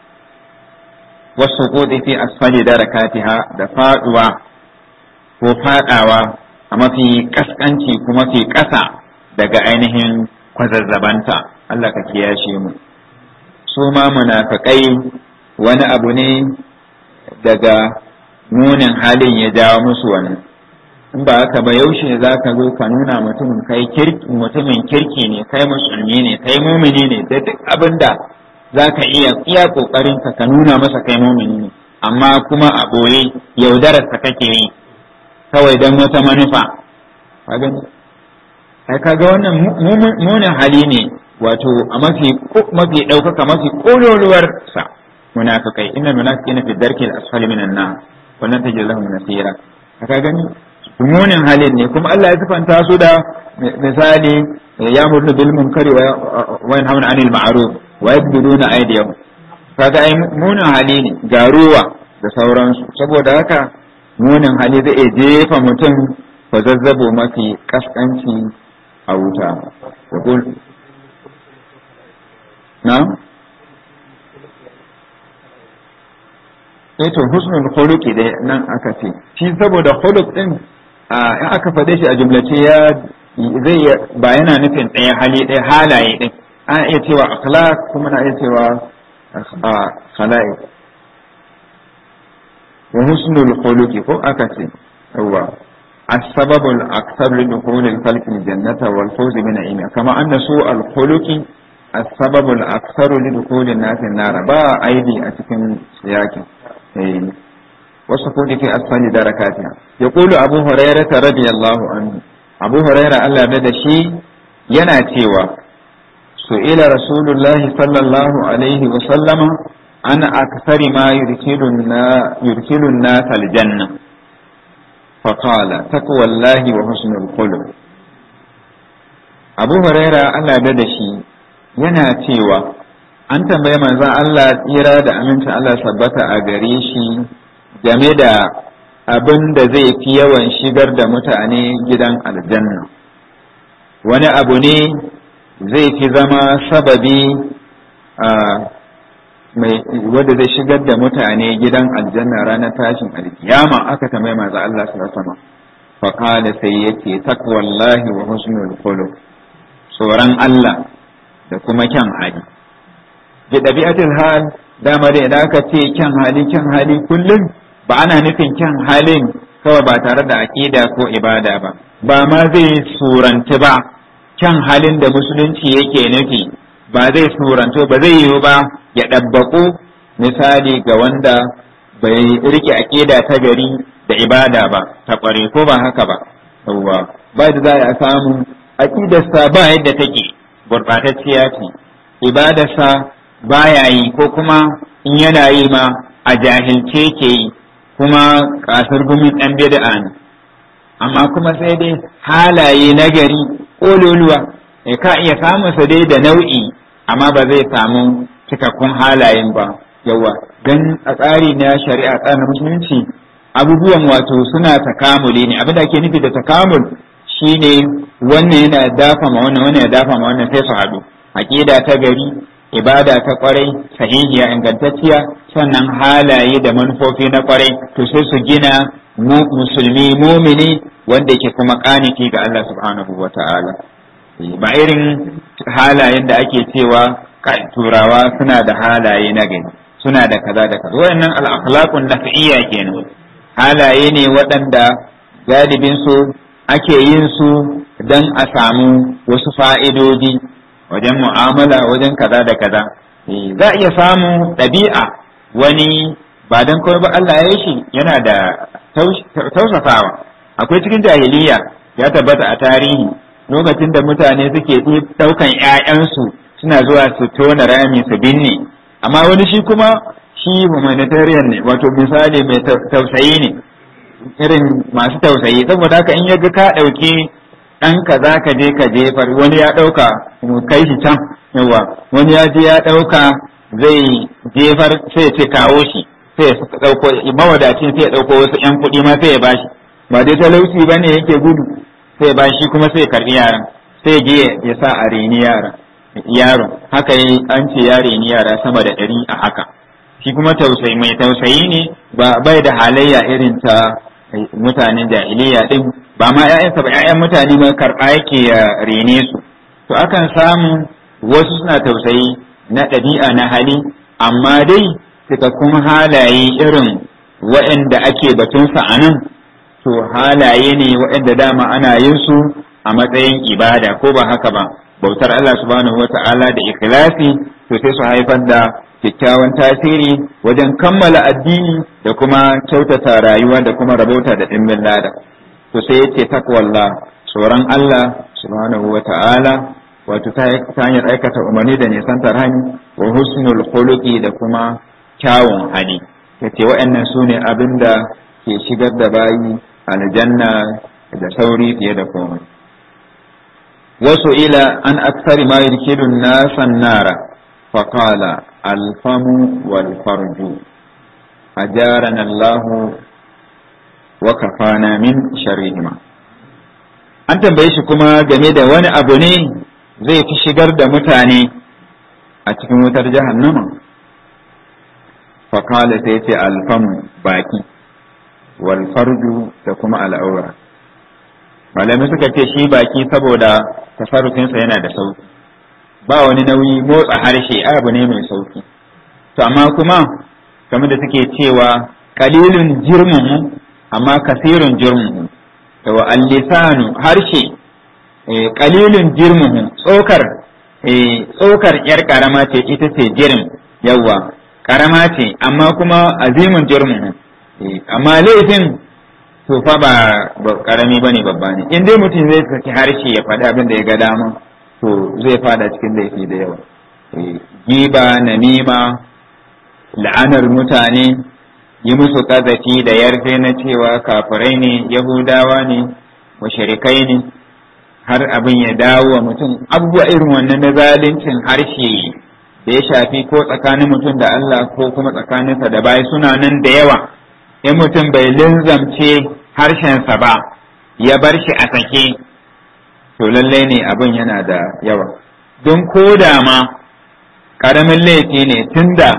[SPEAKER 2] wasu kodi fi asfali darakatiha da faduwa ko fadawa a mafi kaskanci ko mafi ƙasa daga ainihin kwazazzabanta Allah ka kiyashe mu su ma munafiqai wani abu ne daga munin halin ya jawo musu wani in ba haka ba yaushe za ka zo ka nuna mutumin kai kirki mutumin kirki ne kai musulmi ne kai mumini ne da duk abin da za ka iya iya kokarin ka ka nuna masa kai mumini ne amma kuma a boye yaudarar ka kake yi kawai don wata manufa ka gani ai kaga wannan munin hali ne wato a mafi mafi daukaka mafi kololuwar sa munafikai inna munafiqina fi darkil asfali minan nar wannan tajid lahum nasira ka gani munin halin ne kuma Allah ya sifanta su da misali ya murnu bil munkari wa yanhauna anil ma'ruf wa yabduna aydiyahum kaga ai munin hali ne garuwa da sauransu saboda haka munin hali zai iya jefa mutum fa zazzabo mafi kaskanci a wuta na eh to husnul khuluqi dai nan aka ce shi saboda khuluq din in aka faɗe shi a jumlace ya zai ba yana nufin ɗaya hali ɗaya halaye ɗin ana iya cewa akhlaq kuma na iya cewa khala'iq wa husnul khuluqi ko aka ce yawa السبب الأكثر لدخول الخلق الجنة والفوز بنعيمها كما أن سوء الخلق as-sababul aktsaru li dukhulin nasi nara ba aidi a cikin siyakin eh wasu kudi fi asfali darakatiha yaqulu abu hurairah radiyallahu anhu abu hurairah Allah da shi yana cewa su'ila rasulullahi sallallahu alaihi wa sallama ana akthari ma yurkilun na yurkilun nas aljanna faqala taqwallahi wa husnul khuluq abu huraira Allah da da shi yana cewa an tambaye manzon Allah tsira da aminci Allah sabbata a gare shi game da abin da zai fi yawan shigar da mutane gidan aljanna wani abu ne zai fi zama sababi mai wanda zai shigar da mutane gidan aljanna ranar tashin alkiyama aka tambaye manzo Allah sallallahu alaihi wasallam fa qala sai yake takwallahi wa husnul khuluq tsoron Allah da kuma kyan hali bi dabi'atul hal dama da idan aka ce kyan hali kyan hali kullum ba ana nufin kyan halin kawai ba tare da aqida ko ibada ba ba ma zai suranci ba kyan halin da musulunci yake nufi ba zai suranto ba zai yiwu ba ya ɗabbaƙo misali ga wanda bai rike aƙida ta gari da ibada ba ta ƙware ko ba haka ba yawwa ba da za a samu aƙidarsa ba yadda take gurɓatacciya ce ibadarsa ba ya yi ko kuma in yana yi ma a jahilce ke yi kuma ƙasar gumin ɗan bid'a ne amma kuma sai dai halaye na gari ƙololuwa ka iya samunsa dai da nau'i amma ba zai samu cikakkun halayen ba yawa don a tsari na shari'a tsarin musulunci abubuwan wato suna takamuli ne abin da ake nufi da takamul shine wannan yana dafa ma wannan wannan ya dafa ma wannan sai su haɗu aqida ta gari ibada ta kwarai sahihiya ingantacciya sannan halaye da manufofi na kwarai to sai su gina musulmi mumini wanda yake kuma kaniki ga Allah subhanahu wa ta'ala ba irin halayen da ake cewa turawa suna da halaye na gani suna da kaza da kaza wayannan al-akhlaqun nafiyya kenan halaye ne waɗanda galibin su ake yin su dan a samu wasu fa'idodi wajen mu'amala wajen kaza da kaza za a iya samu ɗabi'a wani ba dan kawai ba Allah ya yi shi yana da tausasawa akwai cikin jahiliya ya tabbata a tarihi lokacin da mutane suke ɗaukan 'ya'yansu suna zuwa su tona rami su binne amma wani shi kuma shi humanitarian ne wato misali mai tausayi ne irin masu tausayi saboda haka in yaga ka ɗauki ɗan ka za ka je ka jefar wani ya ɗauka kai shi can yawa wani ya je ya ɗauka zai jefar sai ce kawo shi sai ya ɗauko mawadacin sai ya ɗauko wasu ƴan kuɗi ma sai ya bashi ba dai talauci ba ne yake gudu sai ya bashi kuma sai ya karɓi yaran sai je ya sa a reni yaran yaron haka yi an ce ya reni yara sama da ɗari a haka shi kuma tausayi mai tausayi ne ba bai da halayya irin ta mutanen jahiliya din ba ma ƴaƴansa ba ƴaƴan mutane ma karɓa yake ya rene su to akan samu wasu suna tausayi na ɗabi'a na hali amma dai cikakkun halaye irin waɗanda ake batunsa a nan to halaye ne waɗanda dama ana yin su a matsayin ibada ko ba haka ba bautar Allah subhanahu wa ta'ala da ikhlasi to sai su haifar da kyakkyawan tasiri wajen kammala addini da kuma kyautata rayuwa da kuma rabauta da ɗimbin lada to sai yace takwallah tsoron Allah subhanahu wa ta'ala wato ta hanyar aikata umarni da nisantar hani wa husnul khuluqi da kuma kyawun hali yace waɗannan su ne abin da ke shigar da bayi aljanna da sauri fiye da komai وسئل عن أكثر ما يدخل الناس النار فقال الفم والفرج أجارنا الله وكفانا من شرهما an tambaye shi kuma game da wani abu ne zai fi shigar da mutane a cikin wutar jahannama fakala sai ce alfamu baki wal farju da kuma al'aura malamai suka ce shi baki saboda tasarrufinsa yana da sauki ba wani nauyi motsa harshe abu ne mai sauki to amma kuma kamar da suke cewa kalilun jirmuhu amma kasirun jirmuhu to al-lisanu harshe kalilun jirmuhu tsokar eh tsokar yar karama ce ita ce jirin yawa karama ce amma kuma azimin jirmin amma laifin to fa ba karami bane babba ne in dai mutum zai saki harshe ya faɗi abin da ya ga dama to zai fada cikin laifi da yawa giba namima la'anar mutane yi musu kazafi da yarfe na cewa kafirai ne yahudawa ne mushrikai ne har abin ya dawo wa mutum abubuwa irin wannan na zaluncin harshe da ya shafi ko tsakanin mutum da Allah ko kuma tsakaninsa da bayi suna nan da yawa in mutum bai linzamce harshensa ba ya bar shi a sake to lallai ne abin yana da yawa don ko da ma ƙaramin laifi ne tunda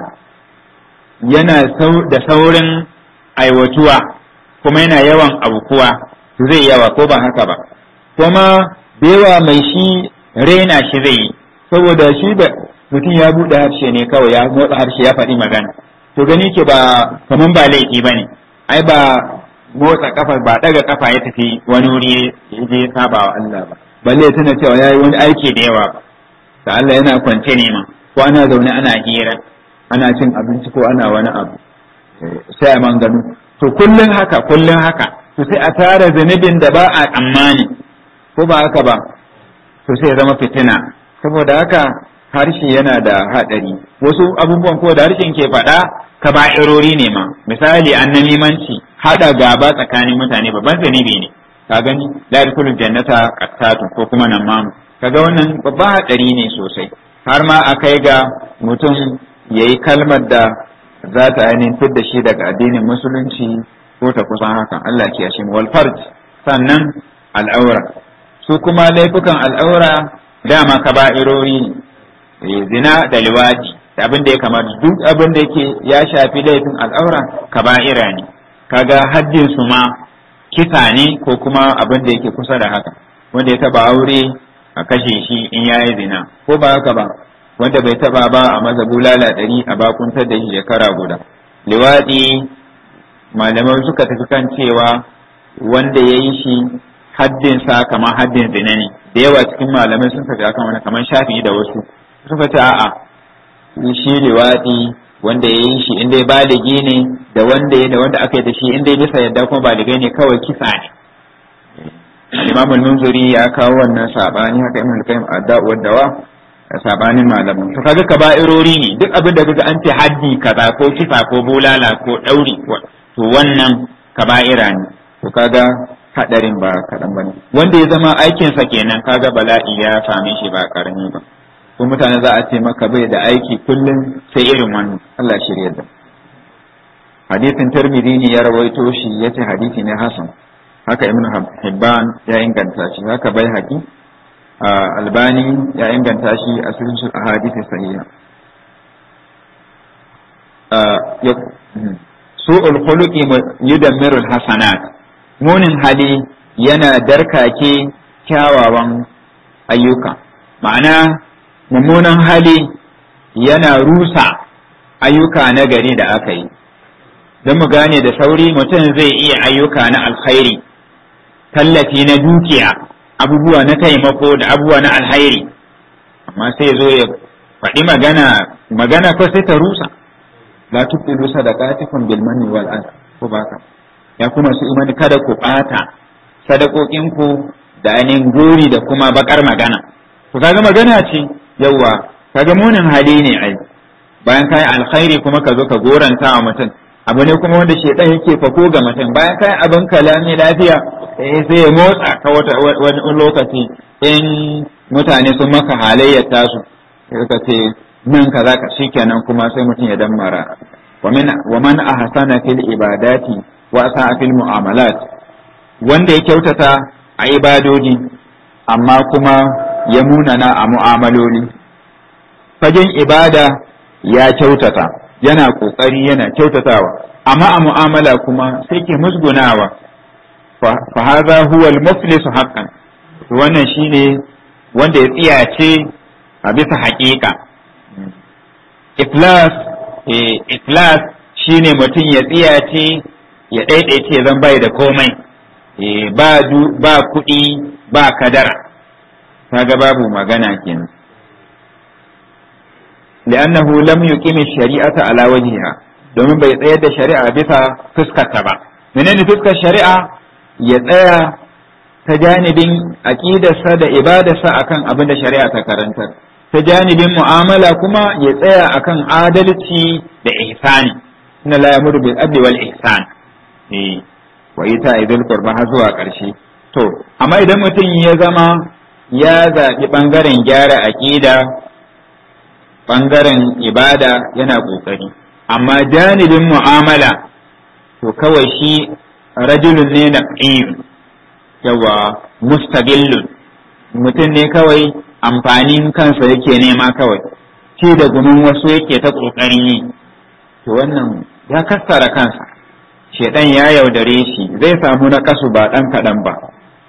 [SPEAKER 2] yana da saurin aiwatuwa kuma yana yawan abukuwa zai yawa ko ba haka ba kuma da yawa mai shi raina shi zai yi saboda shi da mutum ya buɗe harshe ne kawai ya motsa harshe ya faɗi magana to gani ke ba kaman ba laifi ba ne ai ba motsa kafa ba daga kafa ya tafi wani wuri ya je saba wa Allah ba balle tana cewa yayi wani aiki da yawa ba da Allah yana kwance ne ma ko ana zaune ana hira ana cin abinci ko ana wani abu sai a man gano to kullun haka kullun haka to sai a tara zunubin da ba a tsammani ko ba haka ba to sai ya zama fitina saboda haka harshe yana da haɗari wasu abubuwan ko da harshen ke faɗa kaba'irori ne ma misali annamimanci haɗa gaba tsakanin mutane babban zunubi ne ka gani la yadkhulu jannata qattatu ko kuma nan mamu kaga wannan babban haɗari ne sosai har ma a kai ga mutum yayi kalmar da za ta ainihin fidda shi daga addinin musulunci ko ta kusan hakan Allah ke yashin wal farj sannan al'aura su kuma laifukan al'aura dama kaba'irori ne zina da liwadi da abin da ya kamata duk abin da yake ya shafi laifin al'aura kaba'ira ne kaga haddin su ma kisa ne ko kuma abin da yake kusa da haka wanda ya taba aure a kashe shi in yayi zina ko ba haka ba wanda bai taba ba a maza bulala ɗari a bakuntar da shi shekara guda liwadi malamai suka tafi kan cewa wanda ya yi shi haddinsa kamar haddin zina ne da yawa cikin malamai sun tafi akan wani kamar shafi da wasu suka ce a'a shi liwaɗi wanda ya yi shi inda ya baligi ne da wanda ya da wanda aka yi da shi inda ya bisa yadda kuma baligai ne kawai kisa ne Imam al-Munziri ya kawo wannan sabani haka Ibn al-Qayyim ad-Da'u dawa sabanin malaman to kaga kaba'irori ne duk abin da kaga an ce haddi kaza ko kisa ko bulala ko dauri to wannan kaba'ira ne to kaga hadarin ba kadan bane wanda ya zama aikinsa kenan kaga bala'i ya same shi ba karami ba ko mutane za a ce maka bai da aiki kullum sai irin wannan Allah shirya da hadisin Tirmidhi ne ya rawaito shi yace hadisi ne hasan haka Ibn Hibban ya inganta shi haka bai haƙi Albani ya inganta shi a cikin hadisi sahiha su'ul khuluqi yudammiru hasanat munin hali yana darkake kyawawan ayyuka ma'ana mummunan hali yana rusa ayyuka na gari da aka yi don mu gane da sauri mutum zai iya ayyuka na alkhairi tallafi na dukiya abubuwa na taimako da abubuwa na alhairi amma sai zo ya faɗi magana magana ko sai ta rusa la tubtilu sadaqatikum bil manni wal adha ko baka ya kuma su imani kada ku ɓata sadakokinku da ainihin gori da kuma bakar magana to kaga magana ce yawwa kaga munin hali ne ai bayan kai alkhairi kuma ka zo ka goranta wa mutum abu ne kuma wanda shedan yake fako ga mutum bayan kai abin kalami lafiya eh sai ya motsa ka wata wani lokaci in mutane sun maka halayyar tasu ka ce nan kaza ka shikenan kuma sai mutum ya dammara wa min wa man ahsana fil ibadati wa sa'a fil mu'amalat wanda ya kyautata a ibadodi amma kuma ya munana a mu'amaloli fagen ibada ya kyautata yana ƙoƙari yana kyautatawa amma a mu'amala kuma sai ke musgunawa fa hadha huwa al-muflisu haqqan wannan shine wanda ya tsiyace a bisa haƙiƙa iflas iflas shine mutum ya tsiyace ya ɗaiɗaice zan bai da komai ba kuɗi ba kadara kaga babu magana kenan li'annahu lam yuqim shari'ata ala wajhiha domin bai tsayar da shari'a bisa fuskarta ba menene fuskar shari'a ya tsaya ta janibin aqidarsa da ibadarsa akan abin da shari'a ta karantar ta janibin mu'amala kuma ya tsaya akan adalci da ihsani inna la yamuru bil adli wal ihsan eh wa ita idil qurba har zuwa karshe to amma idan mutum ya zama ya zaɓi ɓangaren gyara aƙida ɓangaren ibada yana ƙoƙari amma janibin mu'amala to kawai shi rajulun ne na yawa mustaqillun mutum ne kawai amfanin kansa yake nema kawai ci da gumin wasu yake ta ƙoƙarin yi to wannan ya kassara kansa shedan ya yaudare shi zai samu na kasu ba ɗan kaɗan ba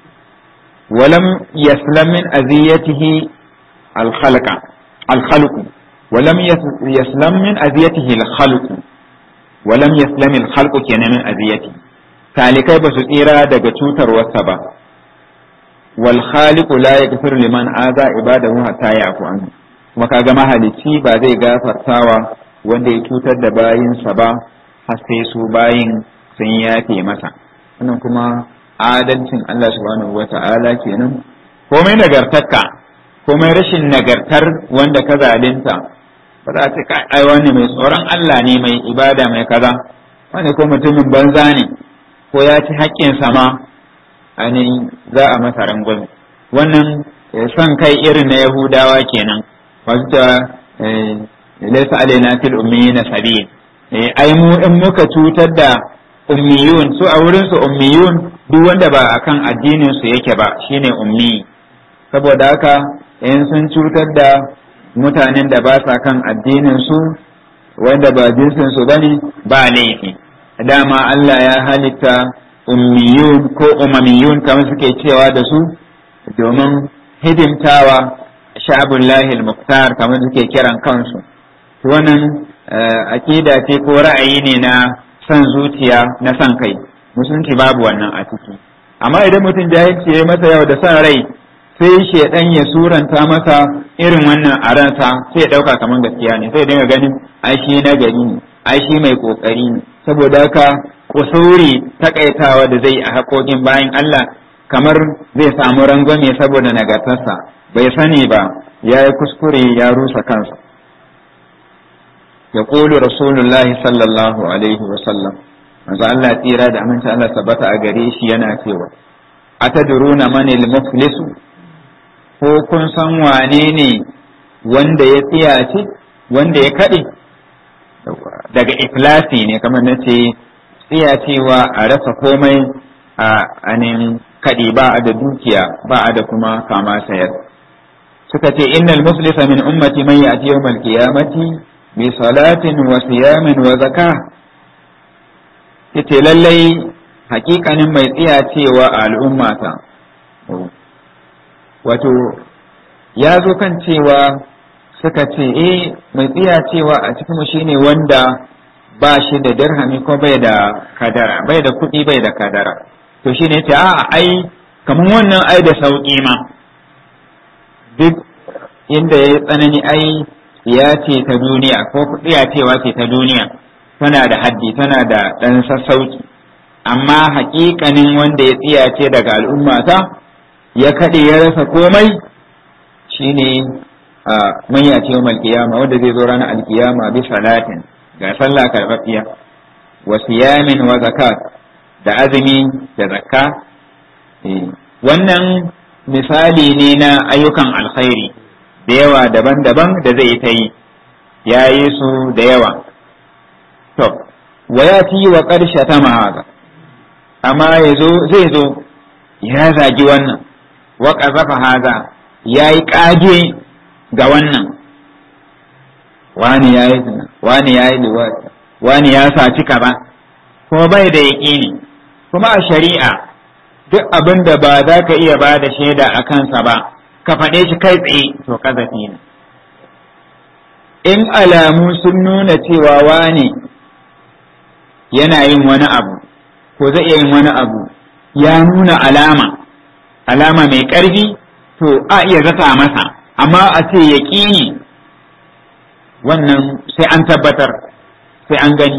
[SPEAKER 2] ولم يسلم من أذيته الخلق الخلق ولم يسلم من أذيته الخلق ولم يسلم الخلق كان من أذيته talikai ba su tsira daga cutar wasa ba wal khaliqu la yaghfir liman aza ibadahu hatta yafu an kuma kaga mahalicci ba zai gafartawa wanda ya cutar da bayinsa ba har sai su bayin sun yafe masa wannan kuma adalcin Allah subhanahu wata'ala kenan komai nagartarka komai rashin nagartar wanda ka zalunta ba za ta kai ai wani mai tsoron Allah ne mai ibada mai kaza wani ko mutumin banza ne ko ya ci haƙƙin sama ainihin za a masa rangwame wannan son kai irin na yahudawa kenan wasu ta laisa alaina fil ummiyina sabil ai mu in muka cutar da ummiyun su a wurin su ummiyun duk wanda ba akan addinin su yake ba shine ummi saboda haka in sun cutar da mutanen da ba sa kan addinin su wanda ba jinsin su bane ba laifi dama Allah ya halitta ummiyun ko umamiyun kamar suke cewa da su domin hidimtawa sha'abullahi al-muqtar kamar suke kiran kansu wannan akida ce ko ra'ayi ne na son zuciya na son kai musulunci babu wannan a ciki amma idan mutum jahilci ya masa yau da son rai sai shedan ya suranta masa irin wannan a ransa sai ya dauka kamar gaskiya ne sai dinga ganin ai shi na gari ne ai shi mai kokari ne saboda haka kusuri takaitawa da zai a haƙoƙin bayan Allah kamar zai samu rangwame saboda nagartarsa bai sani ba ya yi kuskure ya rusa kansa ya ƙulu rasulullahi sallallahu alaihi wasallam manzo Allah tsira da aminci Allah tabbata a gare shi yana cewa atadruna manil muflisu ko kun san wane ne wanda ya tsiyace wanda ya kaɗe daga iflasi ne kamar na ce tsiyacewa a rasa komai a anin kaɗi ba a da dukiya ba a da kuma kama sayar suka ce innal muflisa min ummati man ya'ti yawmal qiyamati bi salatin wa siyamin wa zakah yace lallai hakikanin mai tsiyacewa a al'ummata wato ya zo kan cewa suka ce eh mai tsiyacewa a cikin shine wanda ba shi da dirhami ko bai da kadara bai da kuɗi bai da kadara to shine yace a ai kamar wannan ai da sauƙi ma duk inda ya tsanani ai ya ce ta duniya ko tsiyacewa ce ta duniya tana da haddi tana da ɗan sassauci amma haƙiƙanin wanda ya tsiyace daga al'ummata ya kaɗe ya rasa komai shine a manya ce yawmal qiyama wanda zai zo ranar alkiyama bi salatin ga sallah karɓaɓɓiya wa siyamin wa zakat da azumi da zakka wannan misali ne na ayyukan alkhairi da yawa daban-daban da zai ta yi ya yi su da yawa to wa ya ci wa ƙarshe ta mahaza amma ya zo zai zo ya zagi wannan wa ƙazafa haza ya yi ƙage ga wannan wani ya yi zina wani ya yi liwati wani ya saci kaza kuma bai da yaƙini kuma a shari'a duk abin da ba za ka iya ba da shaida a kansa ba ka faɗe shi kai tsaye to kazafi ne in alamu sun nuna cewa wani yana yin wani abu ko zai iya yin wani abu ya nuna alama alama mai ƙarfi to a iya zata masa amma a ce yaƙini wannan sai an tabbatar sai an gani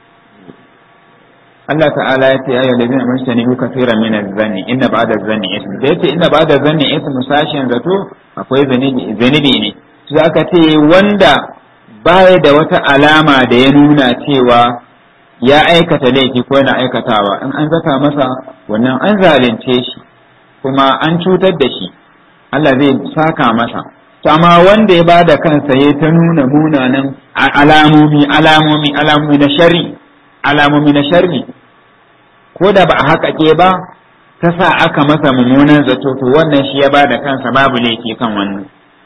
[SPEAKER 2] Allah ta'ala ya ce ayyul ladina amanu bi kaseeran min az-zanni inna ba'da az-zanni ism da yace inna ba'da az-zanni ism sashin zato akwai zanibi zanibi ne sai aka ce wanda baya da wata alama da ya nuna cewa ya aikata laifi ko yana aikatawa in an zata masa wannan an zalunce shi kuma an cutar da shi Allah zai saka masa amma wanda ya bada kansa ya ta nuna munanan alamomi alamomi alamomi na sharri alamomi na sharri ko da ba a haƙaƙe ba ta sa aka masa mummunan zato to wannan shi ya bada kansa babu laifi kan wannan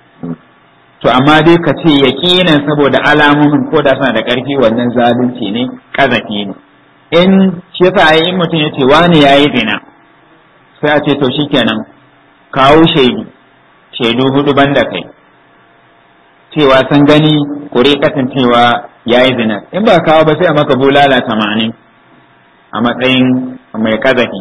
[SPEAKER 2] to amma dai ka ce yaƙinan saboda alamomin ko da suna da ƙarfi wannan zalunci ne ƙazafi ne in shi yasa in mutum ya ce wani ya yi zina sai a ce to shikenan kawo shaidu shaidu hudu banda kai cewa sun gani kure cewa ya yi zina in ba kawo ba sai a maka bulala tamanin a matsayin mai kazafi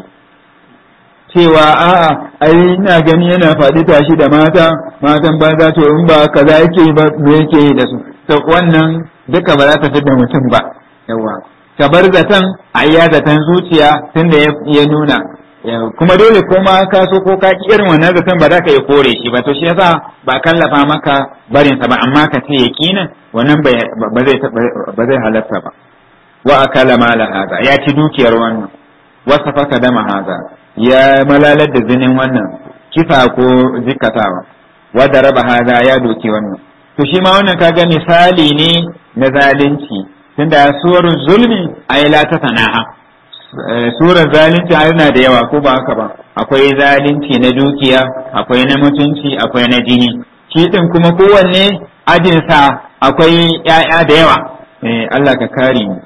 [SPEAKER 2] cewa a'a ai ina gani yana faɗi tashi da mata matan banza to in ba kaza yake ba me yake yi da su to wannan duka ba za ta da mutum ba yawa ka bar zaton ayya zaton zuciya tunda ya nuna kuma dole ko ma ka so ko ka ki irin wannan zaton ba za ka iya kore shi ba to shi yasa ba kallafa maka barin sa ba amma ka ce yaqinan wannan ba zai ba zai halatta ba wa akala mala hada ya ci dukiyar wannan wa safaka dama hada ya malalar da zinin wannan kisa ko jikatawa wa da raba hada ya doki wannan to shi ma wannan kaga misali ne na zalunci tunda suwar zulmi ay la ta sana'a surar zalunci yana da yawa ko ba haka ba akwai zalunci na dukiya akwai na mutunci akwai na jini shi din kuma kowanne ajinsa akwai ‘ya'ya da yawa Allah ka kare mu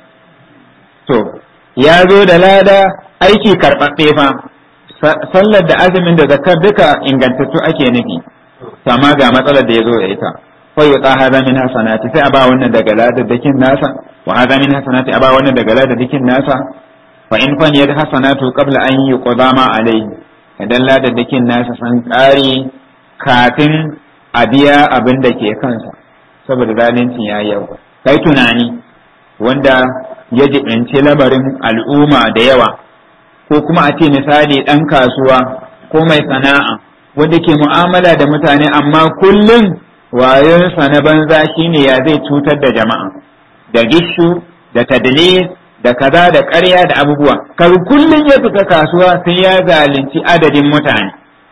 [SPEAKER 2] to ya zo da lada aiki karɓaɓɓe fa sallar da azumin da zakar duka ingantattu ake nufi amma ga matsalar da ya zo da ita fa yuta hadha min hasanati sai a ba wannan daga ladadakin nasa wa hadha min hasanati a ba wannan daga ladadakin nasa fa in fan yad hasanatu qabla an yuqda ma alayhi idan ladadakin nasa san kare kafin a biya abin da ke kansa saboda zalunci ya yau kai tunani wanda ya jibinci labarin al'umma da yawa ko kuma a ce misali ɗan kasuwa ko mai sana'a wanda ke mu'amala da mutane amma kullum wayonsa na banza shine ya zai cutar da jama'a da gishu da tadlis da kaza da ƙarya da abubuwa kar kullum ya fita kasuwa sai ya zalunci adadin mutane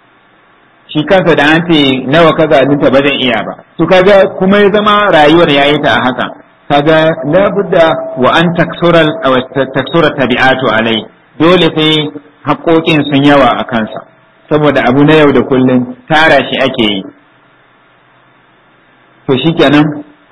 [SPEAKER 2] shi kansa da an ce nawa ka zalunta ba zai iya ba to kaga kuma ya zama rayuwar yayi ta a haka kaga labudda wa an taksura taksura tabi'atu alai dole sai haƙoƙin sun yawa a kansa saboda abu na yau da kullum tara shi ake yi to shikenan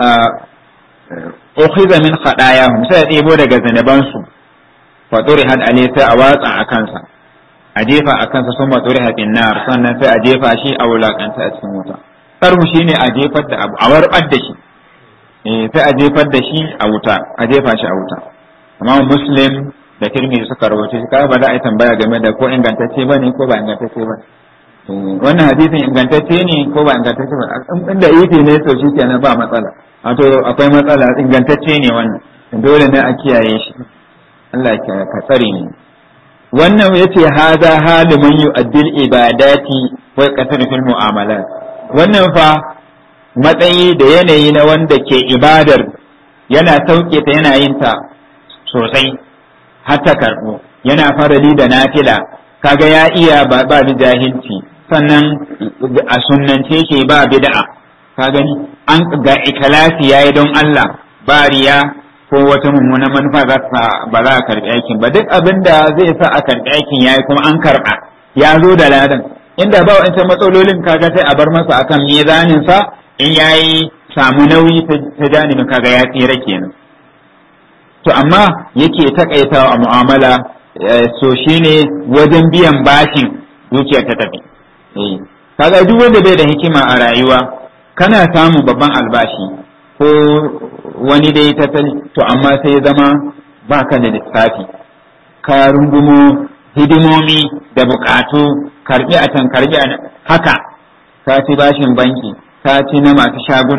[SPEAKER 2] ukhiza min khadayahum sai ya ɗebo daga zanabansu fa had alai sai a watsa a kansa a jefa a kansa sun matsuri haɗin nar sannan sai a jefa shi a wulakanta a cikin wuta sarhu shine a jefar da abu a warbar da shi sai a jefar da shi a wuta a jefa shi a wuta amma muslim da tirmidhi suka rawaito shi ba za a yi tambaya game da ko ingantacce bane ko ba ingantacce ba wannan hadisin ingantacce ne ko ba ingantacce ba inda ifi ne to shi kenan ba matsala wato akwai matsala ingantacce ne wannan dole ne a kiyaye shi Allah ka tsare ni wannan yace haza halu man yu'addil ibadati wa yaqtaru fil mu'amalat wannan fa matsayi da yanayi na wanda ke ibadar yana sauke ta yana yin ta sosai har ta karɓo yana farali da nafila kaga ya iya ba ba da jahilci sannan a sunnance ke ba bid'a ka gani an ga ikhlasi yayi don Allah ba riya ko wata mummuna manufa za ba za a karɓi aikin ba duk abin da zai sa a karɓi aikin yayi kuma an karɓa ya zo da ladan inda ba wa'ancan matsalolin kaga sai a bar masa akan mizanin sa in yayi samu nauyi ta janibin kaga ya tsira kenan to amma yake takaitawa a mu'amala so shine wajen biyan bashin dukiyar ta tafi kaga duk wanda bai da hikima a rayuwa kana samu babban albashi ko wani dai tattali to amma sai zama baka da lissafi ka rungumo hidimomi da bukatu karbi a can karbi a haka ka ci bashin banki ka ci na masu shaguna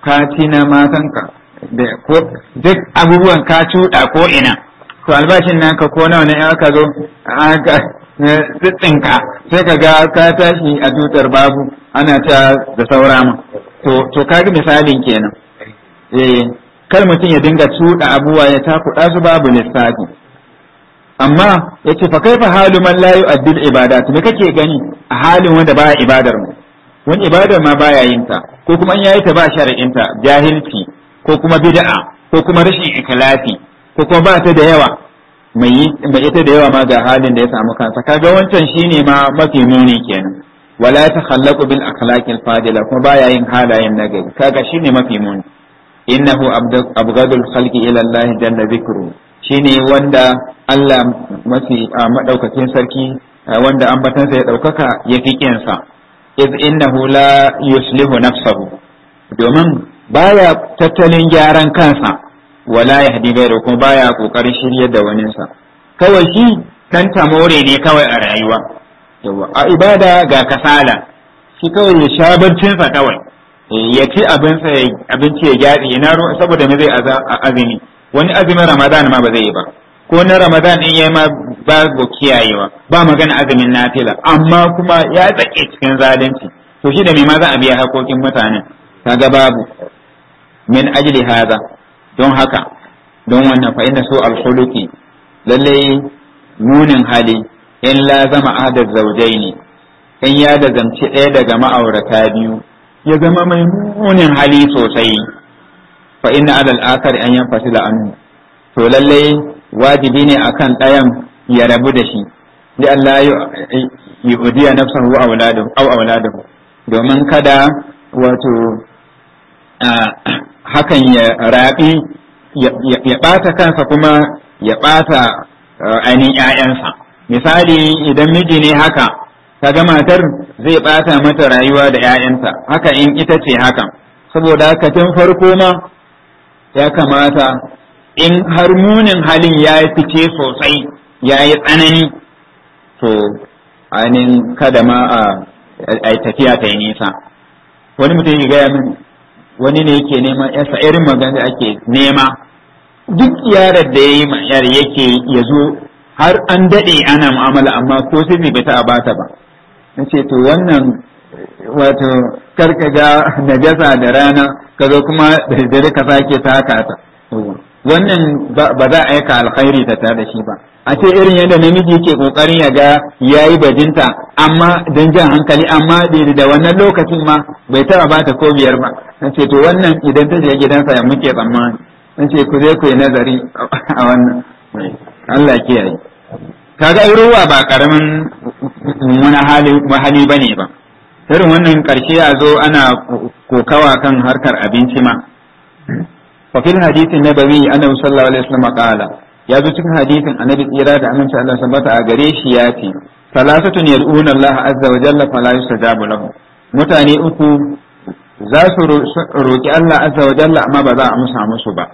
[SPEAKER 2] ka ci na matanka da ko duk abubuwan ka cuɗa ko ina to albashin naka ko nawa ne aka zo aka tsitsinka sai ka ga ka tashi a tutar babu ana ta da saura ma to to kaga misalin kenan eh kar mutum ya dinga cuɗa abubuwa ya takuɗa su babu lissafi amma yace fa kaifa halu man la yu'addi al-ibadat me kake gani a halin wanda baya ibadar mu wani ibadar ma baya yin ta ko kuma in yayi ta ba shar'in ta jahilci ko kuma bid'a ko kuma rashin ikhlasi ko kuma ba ta da yawa mai mai ita da yawa ma ga halin da ya samu kansa kaga wancan shine ma mafi muni kenan wala takhallaqu bil akhlaqil fadila kuma baya yin halayen nagari kaga shine mafi muni innahu abgadul khalqi ila Allah jalla dhikru shine wanda Allah mafi madaukakin sarki wanda ambatansa ya daukaka ya fi kinsa iz innahu la yuslihu nafsahu domin baya tattalin gyaran kansa wala yahdi ghayra kuma baya kokarin shiryar da waninsa kawai shi kan tamore ne kawai a rayuwa yawa a ibada ga kasala shi kawai ya sha barcinsa kawai ya ci abinci ya gyatsi ina saboda me zai azumi wani azumin ramadan ma ba zai yi ba ko na ramadan in yayi ma babu kiyayewa ba magana azumin nafila amma kuma ya tsake cikin zalunci to shi da me ma za a biya hakokin mutanen kaga babu min ajli hada don haka don wannan fa inna su al-khuluqi lalle munin hali in la zama adad zawjaini in ya da zamci ɗaya daga ma'aurata biyu ya zama mai munin hali sosai fa inna alal akari an yan fasila anhu to lallai wajibi ne akan ɗayan ya rabu da shi li Allah yi udiya nafsahu aw auladahu aw auladahu domin kada wato hakan ya rabi ya ɓata kansa kuma ya ɓata ainihin ‘ya'yansa misali idan miji ne haka kaga matar zai ɓata mata rayuwa da ‘ya'yanta haka in ita ce hakan saboda haka tun farko ma ya kamata in har munin halin ya yi fice sosai ya yi tsanani to ainihin kada ma a tafiya ta yi nisa wani mutum ya gaya min wani ne yake neman yasa irin magana ake nema duk yarar da ya yi yar yake ya zo har an daɗe ana mu'amala amma ko sai bai ta bata ba na ce to wannan wato karka ga najasa da rana ka zo kuma da dare ka sake taka ta wannan ba za a aika alkhairi ta tare da shi ba a ce irin yadda namiji yake kokarin ya ga yayi bajinta amma dan jan hankali amma da wannan lokacin ma bai taba bata ko biyar ba na ce to wannan idan ta je gidansa ya muke tsammani na ce ku zai ku yi nazari a wannan Allah kiyaye kaga ruwa ba karamin wani hali hali bane ba irin wannan karshe a zo ana kokawa kan harkar abinci ma wa fil hadithin nabawi annabi sallallahu alaihi wasallam qala ya zo cikin hadithin annabi tsira da aminci Allah sabata a gare shi ya ce salasatun yad'una Allah azza wa jalla fala yustajabu lahu mutane uku za su roki Allah azza wa jalla amma ba za a musa musu ba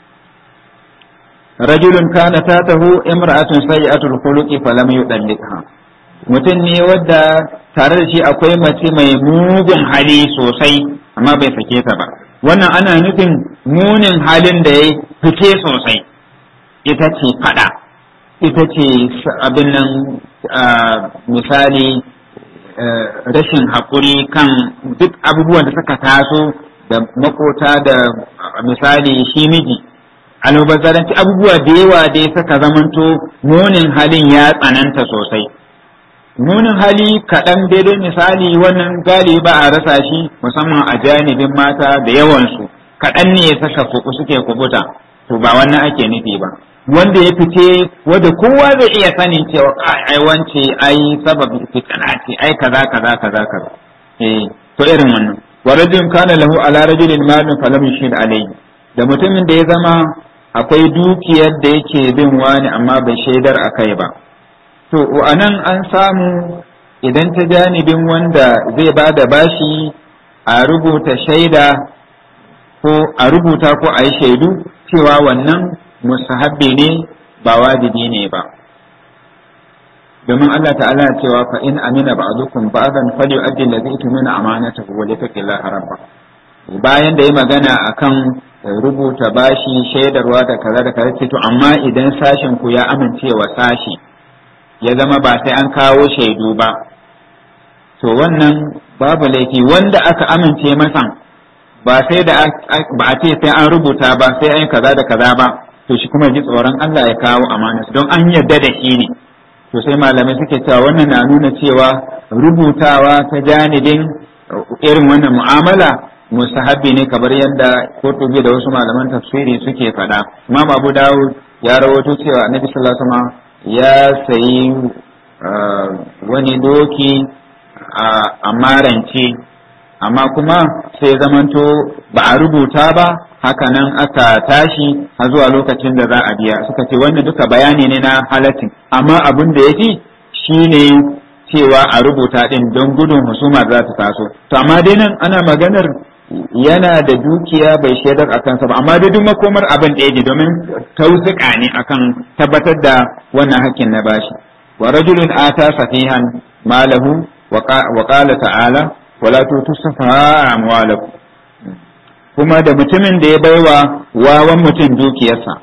[SPEAKER 2] rajulun kana tatahu imra'atun sayyi'atul khuluqi falam yudallikha mutum ne wadda tare da shi akwai mace mai mugun hali sosai amma bai sake ta ba wannan ana nufin munin halin da ya fice sosai ita ce fada ita ce abin nan misali rashin haƙuri kan duk abubuwan da suka taso da makota da misali shi miji almubazzaranci abubuwa da yawa dai suka zamanto munin halin ya tsananta sosai nunin hali kaɗan daidai misali wannan gali ba a rasa shi musamman a janibin mata da yawansu kaɗan ne ya saka kuku suke kubuta to ba wannan ake nufi ba wanda ya fice wanda kowa zai iya sanin cewa ai wance ai sababi fitana ce ai kaza kaza kaza kaza eh to irin wannan wa rajulun kana lahu ala rajulin malun falam yushid alayhi da mutumin da ya zama akwai dukiyar da yake bin wani amma bai shaidar akai ba To, a nan an samu idan ta janibin wanda zai ba da bashi a rubuta shaida ko a rubuta ko a yi shaidu cewa wannan musahabbi ne ba wajibi ne ba. Domin Allah ta'ala cewa fa in amina ba'dukum ba'dan fali yu'addi allazi tumina amanatahu wa yattaqillaha rabba. bayan da ya magana akan rubuta bashi shaidarwa da kaza da kaza to amma idan sashen ku ya amincewa sashi ya zama ba sai an kawo shaidu ba to wannan babu laifi wanda aka amince masa ba sai da ba a ce sai an rubuta ba sai an kaza da kaza ba to shi kuma ji tsoron Allah ya kawo amana don an yarda da shi ne to sai malamai suke cewa wannan na nuna cewa rubutawa ta janibin irin wannan mu'amala mustahabbi ne kamar yadda Qurtubi da wasu malaman tafsiri suke faɗa Imam Abu Dawud ya rawaito cewa Annabi sallallahu alaihi wasallam ya sayi wani doki a marance amma kuma sai zamanto ba a rubuta ba hakanan aka tashi har zuwa lokacin da za a biya suka ce wannan duka bayani ne na halatin amma abin da yake shine cewa a rubuta din don gudun husuma za ta taso to amma dai nan ana maganar yana da dukiya bai shaidar a kansa ba amma dai duk makomar abin da yake domin tausuka ne akan tabbatar da wannan hakkin na bashi wa rajulun ata safihan malahu wa qala ta'ala wala tutu safaha amwalakum kuma da mutumin da ya baiwa wawan mutum dukiyarsa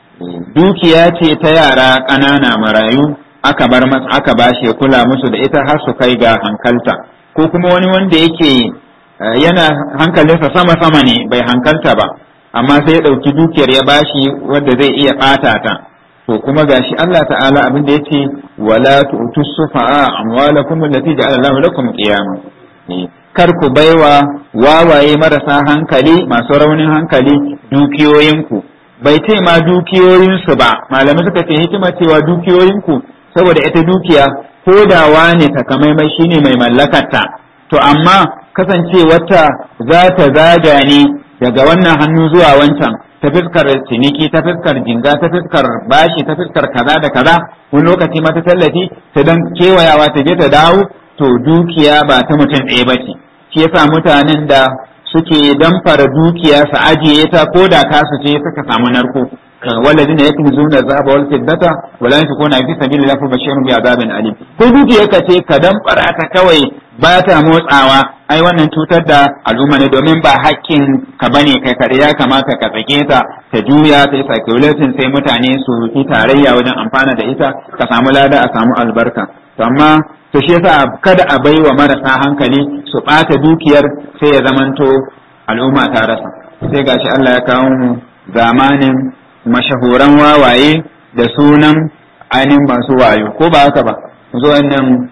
[SPEAKER 2] dukiya ce ta yara ƙanana marayu aka bar masa aka bashi ya kula musu da ita har su kai ga hankalta ko kuma wani wanda yake yana hankalinsa sama sama ne bai hankalta ba amma sai ya ɗauki dukiyar ya bashi wanda zai iya ɓata ta to kuma gashi Allah ta'ala abin da yace wala tu'tus sufa'a amwalakum allati ja'ala Allahu lakum qiyama kar ku baiwa wawaye marasa hankali masu raunin hankali dukiyoyinku bai ce ma dukiyoyinsu ba malamai suka ce hikima cewa dukiyoyinku saboda ita dukiya ko da wane takamaimai shine mai mallakarta to amma kasancewarta za ta zaga ne daga wannan hannu zuwa wancan ta fiskar ciniki ta fiskar jinga ta fiskar bashi ta fiskar kaza da kaza wani lokaci mata tallafi ta dan kewayawa ta je ta dawo to dukiya ba ta mutum ɗaya ba ce shi yasa mutanen da suke damfara dukiya su ajiye ta ko da kasu ce suka samu narko والذين يكنزون الذهب والفضة ولا ينفقون في سبيل الله فبشرهم بعذاب أليم ko dukiyarka ce ka damfara ta kawai ba ta motsawa ai wannan cutar da al'umma ne domin ba hakkin ka bane kai kare ya kamata ka tsake ta ta juya ta yi circulating sai mutane su yi tarayya wajen amfana da ita ka samu lada a samu albarka to amma to shi yasa kada a bai wa marasa hankali su ɓata dukiyar sai ya zamanto al'umma ta rasa sai gashi Allah ya kawo mu zamanin mashahuran wawaye da sunan ainihin masu wayo ko ba haka ba zo wannan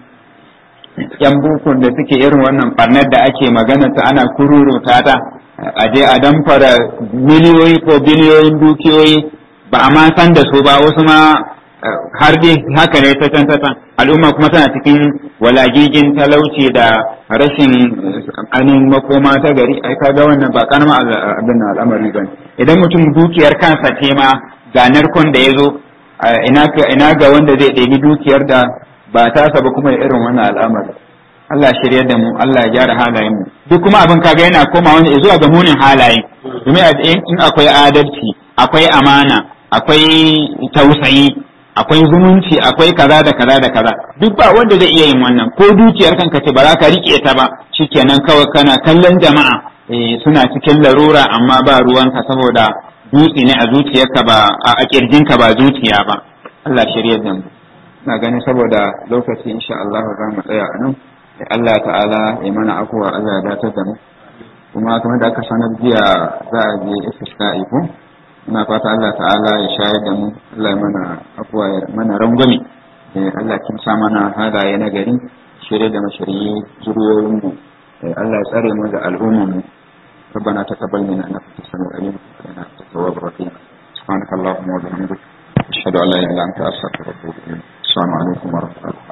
[SPEAKER 2] yan bukun da suke irin wannan barnar da ake magana ta ana kururuta ta a je a damfara miliyoyi ko biliyoyin dukiyoyi ba a ma san da su ba wasu ma har dai haka ne ta can ta al'umma kuma tana cikin walagigin talauci da rashin ainihin makoma ta gari ai kaga wannan ba kanama abin al'amari ba idan mutum dukiyar kansa ce ma ga narkon da ya zo ina ga wanda zai ɗebi dukiyar da ba tasa ba kuma irin wannan al'amari Allah shirya da mu Allah ya gyara halayen mu duk kuma abin kaga yana koma wani zuwa ga munin halaye domin in akwai adalci akwai amana akwai tausayi akwai zumunci akwai kaza da kaza da kaza duk ba wanda zai iya yin wannan ko dukiyar kanka ce ba za ka rike ta ba shikenan kawai kana kallon jama'a suna cikin larura amma ba ruwanka saboda dutse ne a zuciyarka ba a kirjinka ba zuciya ba Allah shirya da mu na gani saboda lokaci insha Allah za mu tsaya a nan Allah ta'ala ya mana akuwa Allah ya datar da mu kuma kamar da aka sanar jiya za a je istisqa'i ko ina fata Allah ta'ala ya shayar da mu Allah ya mana afuwa ya mana rangwame Allah kin sa mana halaye na gari shirye da mashiriyi zuriyoyin mu Allah ya tsare mu da al'umman mu ربنا تقبل منا انك انت السميع العليم وانك انت التواب الرحيم سبحانك اللهم وبحمدك اشهد ان لا اله الا انت استغفرك واتوب اليك السلام عليكم ورحمه الله